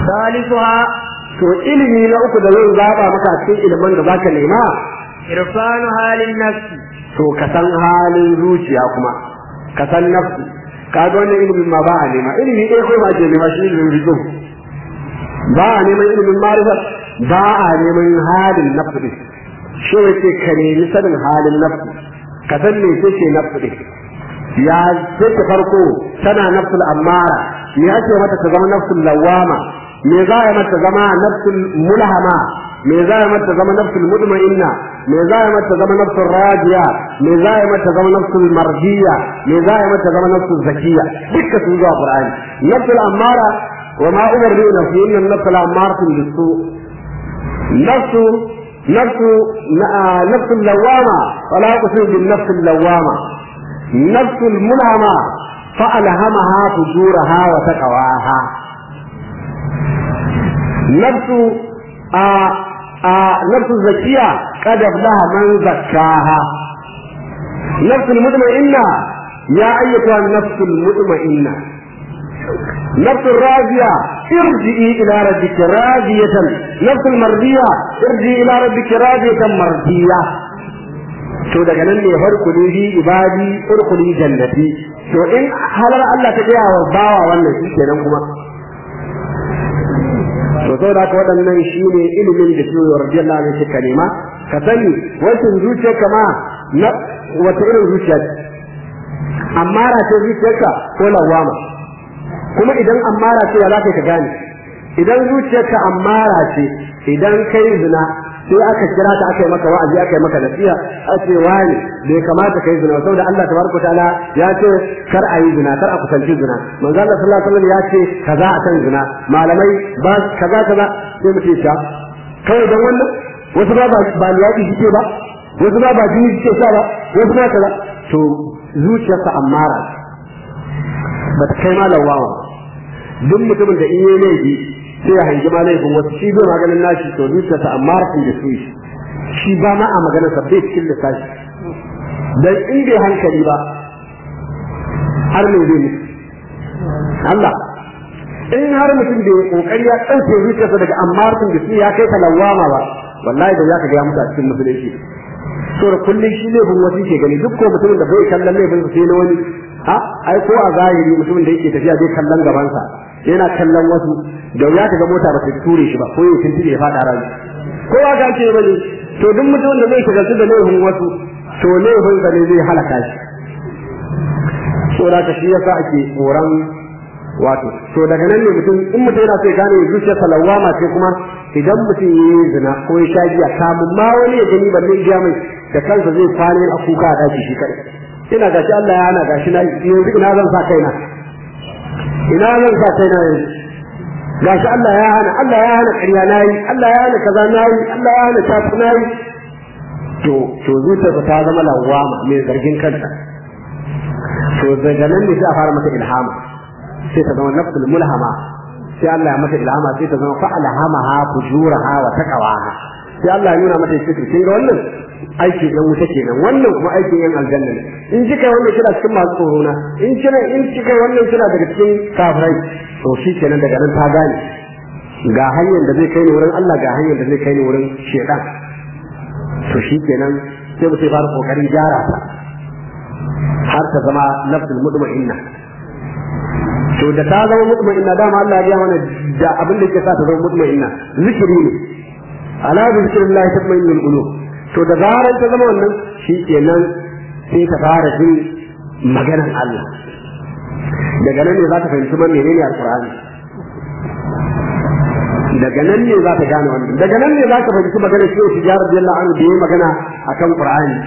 ثالثها to ilimi na uku da zan zaba maka a cikin ilimin da zaka nema عرفان حال النفس to ka san halin zuciya kuma ka san nafsi ka ga wannan ilimin ma ba a nema ilimi ɗaya kawai ba ke nema shi ilimin rizo ba a neman ilimin marifa ba a neman halin nafsi ɗin shi wace ka nemi sanin halin nafsi ka san me ce ce nafsi ɗin ya ce ta farko tana nafsul ammara me ake mata ta zama nafsul lawama me za a mata zama nafsul mulhama me za a mata zama nafsul mutma'inna me za a mata zama nafsul radiya me za a mata zama nafsul mardiya me za a mata zama nafsul zakiya dukkan su zuwa qur'ani nafsul ammara wa ma umarni nafsi inna nafsul ammaratun bisu nafsu nafsu nafsul lawama wala uqsimu bin nafsul lawama nafsul mulhama فألهمها فجورها وتقواها نفس آه آه نفس الزكية قد أفلح من زكاها نفس المطمئنة يا أيتها النفس المطمئنة نفس الراضية ارجعي إلى ربك راضية نفس المرضية ارجعي إلى ربك راضية مرضية to daga nan ne farkuli bi ibadi urkuli jannati to in halar Allah ta gaya wa bawa wannan shi kenan kuma to saboda haka waɗannan shine ilimin da shi radiyallahu anhu suka nema ka sani wancan zuciyarka ma na wata irin zuciya ce ammara ce zuciyarka ko lawama kuma idan ammara ce ya za ka gane idan zuciyarka ammara ce idan kai zina sai aka kira ta aka yi maka wa'azi aka yi maka nasiha a ce wani bai kamata kai zina saboda Allah tabaraka taala ya ce kar a yi zina kar a kusanci zina manzo Allah sallallahu alaihi wasallam ya ce kaza akan zina malamai ba kaza kaza sai mu ce sha kai dan wannan wasu ba ba ba yaƙi suke ba wasu ba ba jini suke sha ba wasu ba kaza to zuciyarsa ammara ba ta kai malam wawa duk mutumin da in yi laifi sai ya hangi ma laifin wasu shi bai maganin nashi to zuciyarsa amma rafin da su shi ba ma a maganar sa bai cikin lissafi dan in bai hankali ba har ne zai mutu Allah in har mutum bai kokari ya ɗauke zuciyarsa daga amartin da su ya kai ta lawama ba wallahi da zaka ga ya mutu a cikin musulunci so da kullum shi laifin wasu ke gani duk ko mutumin da bai kallon laifin sai na wani ha ai ko a zahiri mutumin da yake tafiya bai kallon gabansa yana kallon wasu da ya ga mota ba ta ture shi ba ko ya tuntube ya fada rami ko ba ka ce bane to duk mutumin da zai shiga da laifin wasu to laifin sa ne zai halaka shi so da ka shi yasa ake tsoron wato to daga nan ne mutum in mutum yana so ya gane zuciyarsa lawama ce kuma idan mutum ya yi zina ko ya sha giya kamun ma wani ya gani balle ya mai da kansa zai kwana a kuka a daki shi kai ina gashi Allah ya hana gashi na yanzu ina zan sa kaina ina zan sa kaina yanzu gashi Allah ya hana Allah ya hana ƙarya nayi Allah ya hana kaza nayi Allah ya hana tafi nayi to to zuciyarsa ta zama lawama mai zargin kanta to daga nan ne sai a fara mata ilhama sai ta zama nafsul mulhama sai Allah ya mata ilhama sai ta zama fa alhamaha fujuraha wa taqwaha sai Allah ya nuna mata shi kin ga wannan aikin yan wuta kenan wannan kuma aikin yan aljanna ne in kika wannan kina cikin masu tsoro na in kina in kika wannan kina daga cikin kafirai to shi kenan daga nan ta gane ga hanyar da zai kai ni wurin Allah ga hanyar da zai kai ni wurin shedan to shi kenan sai mutum fara kokarin gyara ta har ta zama nafsul mutma'inna to da ta zama mutma'inna dama Allah ya mana da abin da yake sa ta zama mutma'inna zikiri ne ala bi zikrillah tatma'innul qulub to da zarar ta zama wannan shi kenan sai ta fara jin maganar Allah daga nan ne za ta fahimci man menene alqur'ani daga nan ne za ta gane wannan daga nan ne za ka fahimci maganar shi shi jarar jalla an da yayi magana akan qur'ani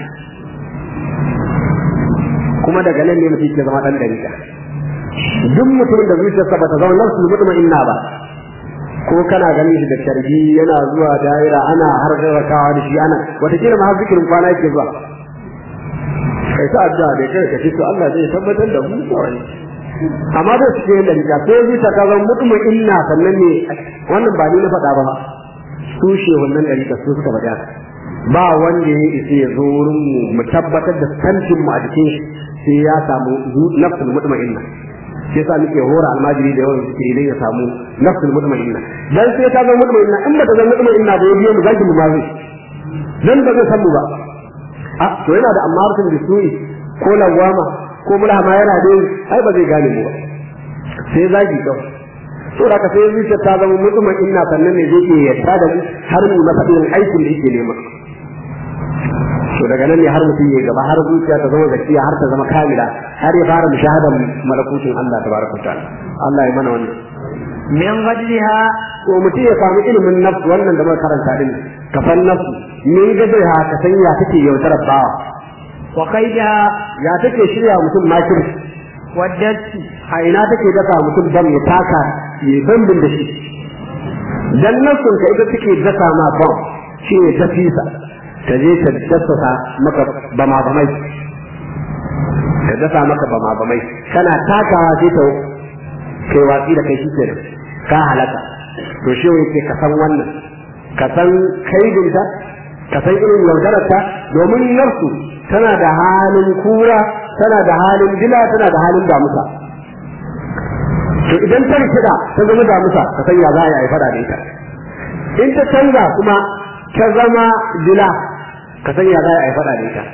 kuma daga nan ne mutum ke zama dan dariƙa duk mutumin da zuciyarsa ba ta zama nafsul mutma'inna ba ko kana ganin shi da sharbi yana zuwa daira ana har rakawa da shi ana wataƙila ma har zikirin kwana yake zuwa kai ta addu'a da kai ka ce to Allah zai tabbatar da mu kawai amma da su yin dalila sai zuciya ta zama mutum inna sannan ne wannan ba ni na faɗa ba su she wannan dalila su suka faɗa ba wanda ya isa ya zo wurin mu mu tabbatar da tantin mu a jikin shi sai ya samu nafsul mutma'inna sai sa muke hora almajiri da yawan zikiri idan ya samu nafsul mutmainna dan sai ta zama mutmainna in ba ta zama mutmainna ba yayi mu zaki mu ma zai dan ba zai san mu ba a to yana da amartun bisu'i ko lawama ko mulhama yana da ai ba zai gane mu ba sai zaki kawai to da ka sai zuciya ta zama mutmainna sannan ne zai iya yarda da mu har mu na fadin aikin da yake nema to daga nan ne har mutum ya gaba har zuciya ta zama zakiya har ta zama kamila har ya fara mushahadan malakutin Allah tabaraka ta'ala Allah ya mana wannan min ghadriha to mutum ya samu ilimin nafsu wannan da muka karanta din kafan nafsu min gadriha ka san ya take yautar bawa wa kaidaha ya take shirya mutum makir wa datti a ina take dasa mutum bam ya taka ya bambin da shi dan nafsun ka ita take dasa ma bam shi ne tafisa ta je ta dasa maka bama bamai ta dasa maka bama bamai kana takawa sai ta kai watsi da kai shi kenan ka halaka to shi yake ka san wannan ka san kaidinta ka san irin yaudararta domin nafsu tana da halin kura tana da halin dila tana da halin damusa to idan ta rikida ta zama damusa ka san ya za a yi fada da ita in ta canza kuma ta zama dila ka san ya za a yi fada da ita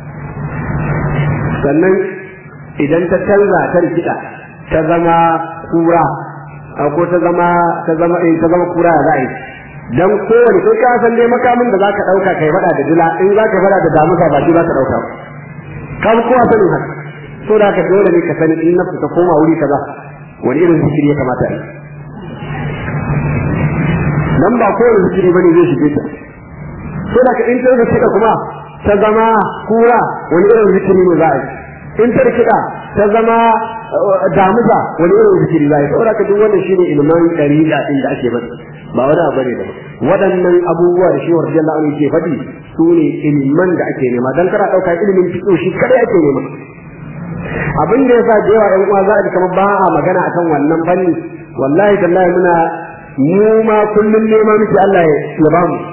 sannan idan ta canza ta rikida ta zama kura ko ta zama ta zama eh ta zama kura za a yi dan kowane kai ka san dai makamin da zaka dauka kai fada da dila in zaka fada da damuka ba shi zaka dauka ba kan kowa sanin haka so da ka dole ne ka sani in nafsu ta koma wuri kaza wani irin zikiri ya kamata a yi dan ba kowane zikiri bane zai shige ta so da ka in ta rikida kuma ta zama kura wani irin zikiri ne za a yi in ta rikida ta zama damusa wani irin zikiri za a yi saboda ka duk wannan shine ilman dariqa din da ake bada ba wani abu ne da waɗannan abubuwa da shi wa radiyallahu anhu ke faɗi su ne ilman da ake nema dan kana ɗauka ilimin fiqh shi kadai ake nema abin da yasa da yawa ƴan uwa za a ji kamar ba a magana akan wannan fanni wallahi tallahi muna mu ma kullum nema miki Allah ya ba mu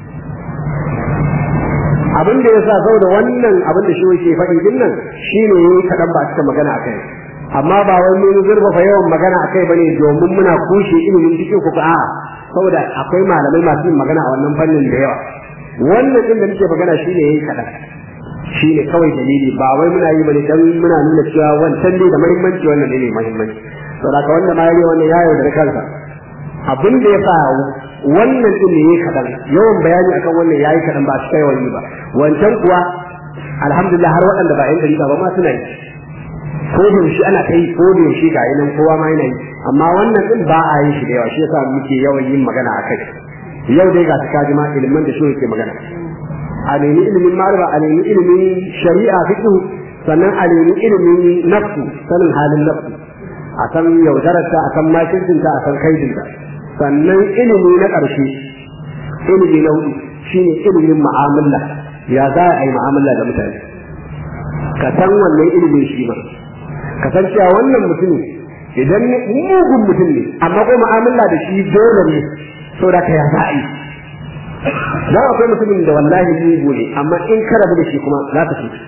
abin da yasa saboda wannan abin da shi yake faɗi din nan shine yayi kadan ba cika magana akai amma ba wai mun zurfafa yawan magana akai bane domin muna kushe ilimin dike ku a saboda akwai malamai masu yin magana a wannan fannin da yawa wannan din da muke magana shine yayi kadan shine kawai dalili ba wai muna yi bane dan muna nuna cewa wancan ne da muhimmanci wannan ne muhimmanci saboda ka wanda ma yayi wannan yayo da kansa abin da yasa wannan din ne yayi kadan yawan bayani akan wannan yayi kadan ba shi kai wani ba wancan kuwa alhamdulillah har waɗanda ba yan dariƙa ba ma suna yi ko da yaushe ana kai ko da yaushe ga nan kowa ma yana yi amma wannan din ba a yin shi da yawa shi yasa muke yawan yin magana a kai yau dai ga su kaji ma ilimin da shi yake magana a nemi ilimin ma'arifa a nemi ilimin shari'a fiqh sannan a nemi ilimin nafsu sanin halin nafsu a san yaudararta a san makircinta a san kaidinta sannan ilimi na ƙarshe ilimi na hudu shine ilimin mu'amala ya za a yi mu'amala da mutane ka san wannan ilimin shi ma ka san cewa wannan mutum idan mugun mutum ne amma ko mu'amala da shi dole ne saboda ka ya za a yi dan akwai mutumin da wallahi mugu ne amma in ka rabu da shi kuma za ka ci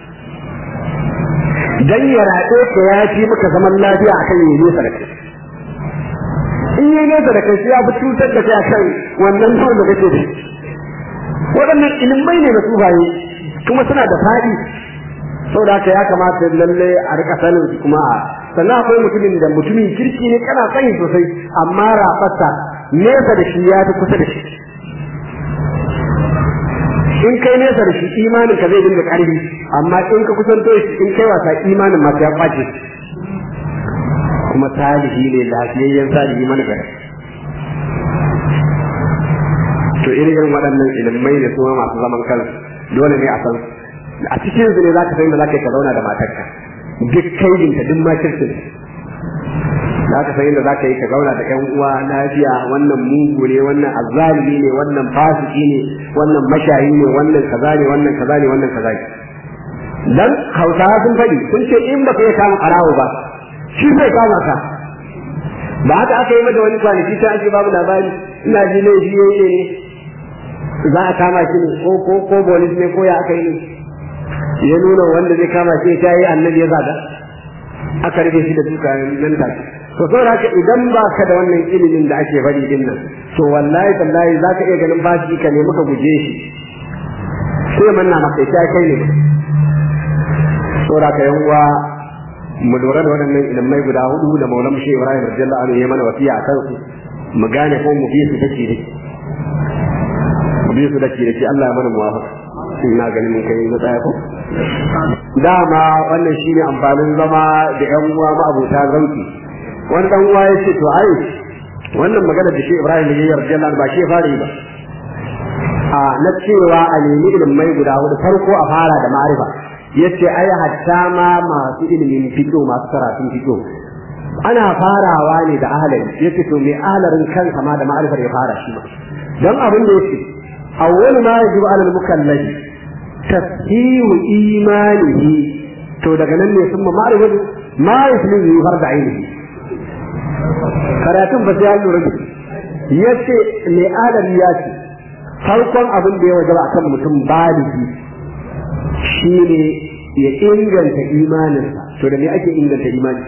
dan ya raɗe ka ya fi maka zaman lafiya akan yi nesa da kai in yi nesa da kai sai ya fi cutar da kai akan wannan nawa da kake da waɗannan ilimai ne na tsufaye kuma suna da faɗi saboda haka ya kamata lalle a rika sanin su kuma sannan akwai mutumin da mutumin kirki ne kana sani sosai amma rafarsa nesa da shi ya fi kusa da shi in kai nesa da shi imanin ka zai dinga ƙarfi amma in ka kusanto shi in kai wasa imanin masu ya kwace kuma salihi ne lafiyayyen salihi mana gari to irin irin waɗannan ilimai ne kuma masu zaman kansu dole ne a san a cikin su ne za ka san da za ka yi ka zauna da matarka duk kaidinta duk makircin za ka san yadda za ka yi ka zauna da ƴan uwa lafiya wannan mugu ne wannan azzalimi ne wannan fasiki ne wannan mashayi ne wannan kaza ne wannan kaza ne wannan kaza ne dan hausawa sun faɗi sun ce in ba ka yi kama ɓarawo ba shi zai kama ka ba haka aka yi mata wani kwanaki ta ake babu labari ina ji ne shi yayi ne za a kama shi ne ko ko ko bolis ne ko ya aka yi ne ya nuna wanda zai kama shi ta yi annabi ya zaga aka rufe shi da duka nan da to saboda haka idan ba ka da wannan ilimin da ake bari din nan to wallahi tallahi za ka iya ganin bashi ka ne muka guje shi sai manna maka ita kai ne saboda haka yan uwa mu lura da waɗannan ilimai guda hudu da maulan shi Ibrahim radiyallahu anhu ya mana wasiya akan su mu gane ko mu bi su dake dake mu bi su dake dake Allah ya mana muwafaqa ina ganin mun kai matsaya ko dama wannan shine amfanin zama da yan uwa ma abota zauki wani dan uwa ya ce to ai wannan magana da shi Ibrahim ya yarda Allah ba shi fara yi ba a na cewa a nemi ilimai guda hudu farko a fara da ma'arifa yace ai hatta ma masu ilimin fiqh masu karatun fiqh ana farawa ne da ahalari yace to me ahalarin kansa ma da ma'arifar ya fara shi ba dan abin da yake awwal ma yajibu alal mukallafi tasdiqu imanihi to daga nan ne sun ma'arifatu ma yuslimu farda ainihi karatun ba sai ya lura da yace me ahalari ya ce farkon abin da ya wajaba akan mutum baligi shine ya inganta imaninsa to da me ake inganta imani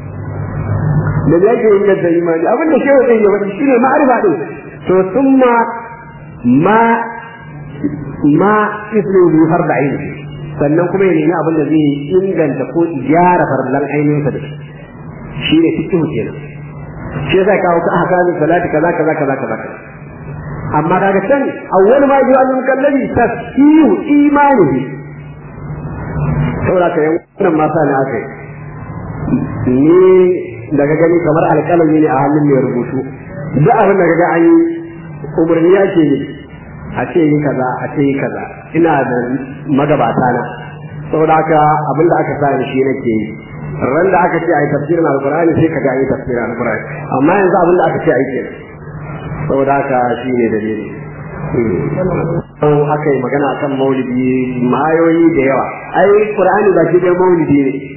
da me ake inganta imani abin da shehu zai yi wani shine ma'arifa din to summa ma ma ismu bi farda aini sannan kuma ya nemi abin da zai inganta ko gyara farlan ainihinsa da shi shine fiqh kenan shi yasa kawo ka ahkamin salati kaza kaza kaza kaza amma daga can awwal ma ji al mukallabi tasfihu imanihi saboda ka yan wannan masa ne aka ni daga gani kamar alƙalami ne a hannun mai rubutu duk abin da kaga an yi umarni ya ce a ce yi kaza a ce yi kaza ina da magabata na saboda haka abin da aka sa shi nake yi ran da aka ce a yi tafsirin alkur'ani sai ka ga yi tafsirin alkur'ani amma yanzu abin da aka ce a yi kenan saboda haka shi ne dalili an aka yi magana akan maulidi mayoyi da yawa ai qur'ani ba shi dai maulidi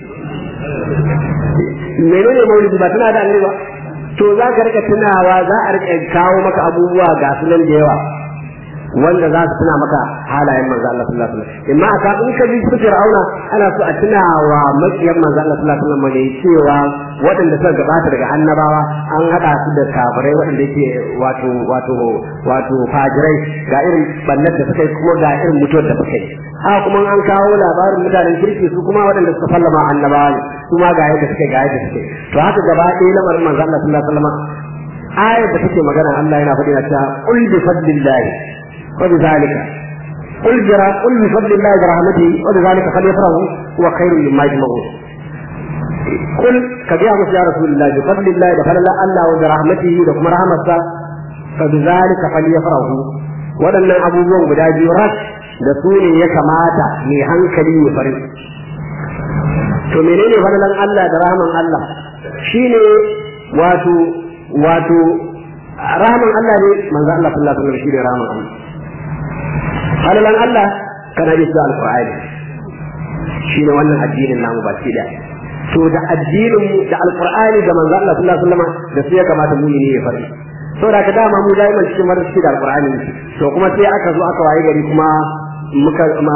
ne menene maulidi ba tana da annabi ba to za ka rika tunawa za a rika kawo maka abubuwa ga su nan da yawa wanda za su tuna maka halayen manzo Allah sallallahu alaihi wasallam imma aka in ka bi su Fir'auna ana so a tuna wa makiyan manzo Allah sallallahu alaihi wasallam ne cewa waɗanda suka gabata daga annabawa an hada su da kafirai waɗanda yake wato wato wato fajirai ga irin ballar da suka yi kuma ga irin mutuwar da suka yi haka kuma an kawo labarin mutanen kirki su kuma waɗanda suka sallama annabawa ne su ma ga yadda suka ga yadda suke to haka gaba ɗaya lamarin manzo Allah sallallahu alaihi wasallam ayar da take magana Allah yana faɗi na cewa qul bi fadlillahi وبذلك قل جرى قل بفضل الله برحمته وبذلك فليفرحوا هو خير مما يجمعون قل كبيع يا رسول الله بفضل الله بفضل الله وبرحمته لكم رحمته فبذلك فليفرحوا waɗannan abubuwan guda biyu ras da su ne ya kamata mai hankali ya farin to menene falalan Allah da rahman Allah shine wato wato rahman Allah ne manzo Allah sallallahu alaihi wasallam shine rahman Allah halalan Allah kana bisa alqur'ani shine wannan addinin namu baki da to da addinin mu da alqur'ani da manzo Allah sallallahu alaihi wasallam da su ya kamata mu ne ya fari saboda ka dama mu daiman cikin marasi da alqur'ani to kuma sai aka zo aka waye gari kuma muka ma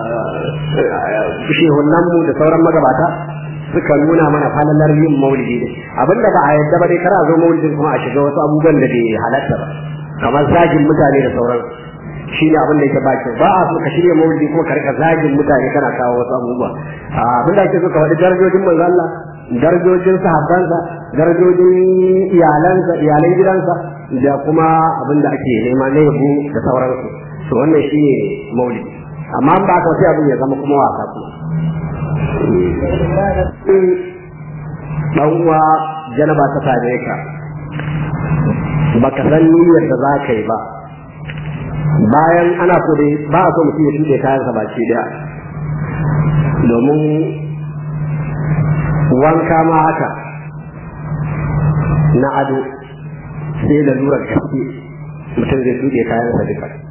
shehunan mu da sauran magabata suka nuna mana falalar yin maulidi ne abinda ba a yadda ba dai kar a zo maulidin kuma a shiga wasu abubuwan da bai halatta ba kamar zagin mutane da sauran shi ne abin da yake ba ba a so ka shirya maulidi kuma ka rika zagin mutane kana kawo wasu abubuwa abin da ake so ka faɗi darajojin manzo Allah darajojin sahabbansa darajojin iyalansa iyalan gidansa da kuma abin da ake nema na yabo da sauransu to wannan shi ne maulidi amma ba ka sai abin ya zama kuma wasa kuma dan uwa janaba ta same ka baka san niyyar da za ka yi ba bayan ana so dai ba a so mutum ya tuɗe kayansa baki daya domin wanka ma haka na ado sai da lura gaske mutum zai tuɗe kayansa duka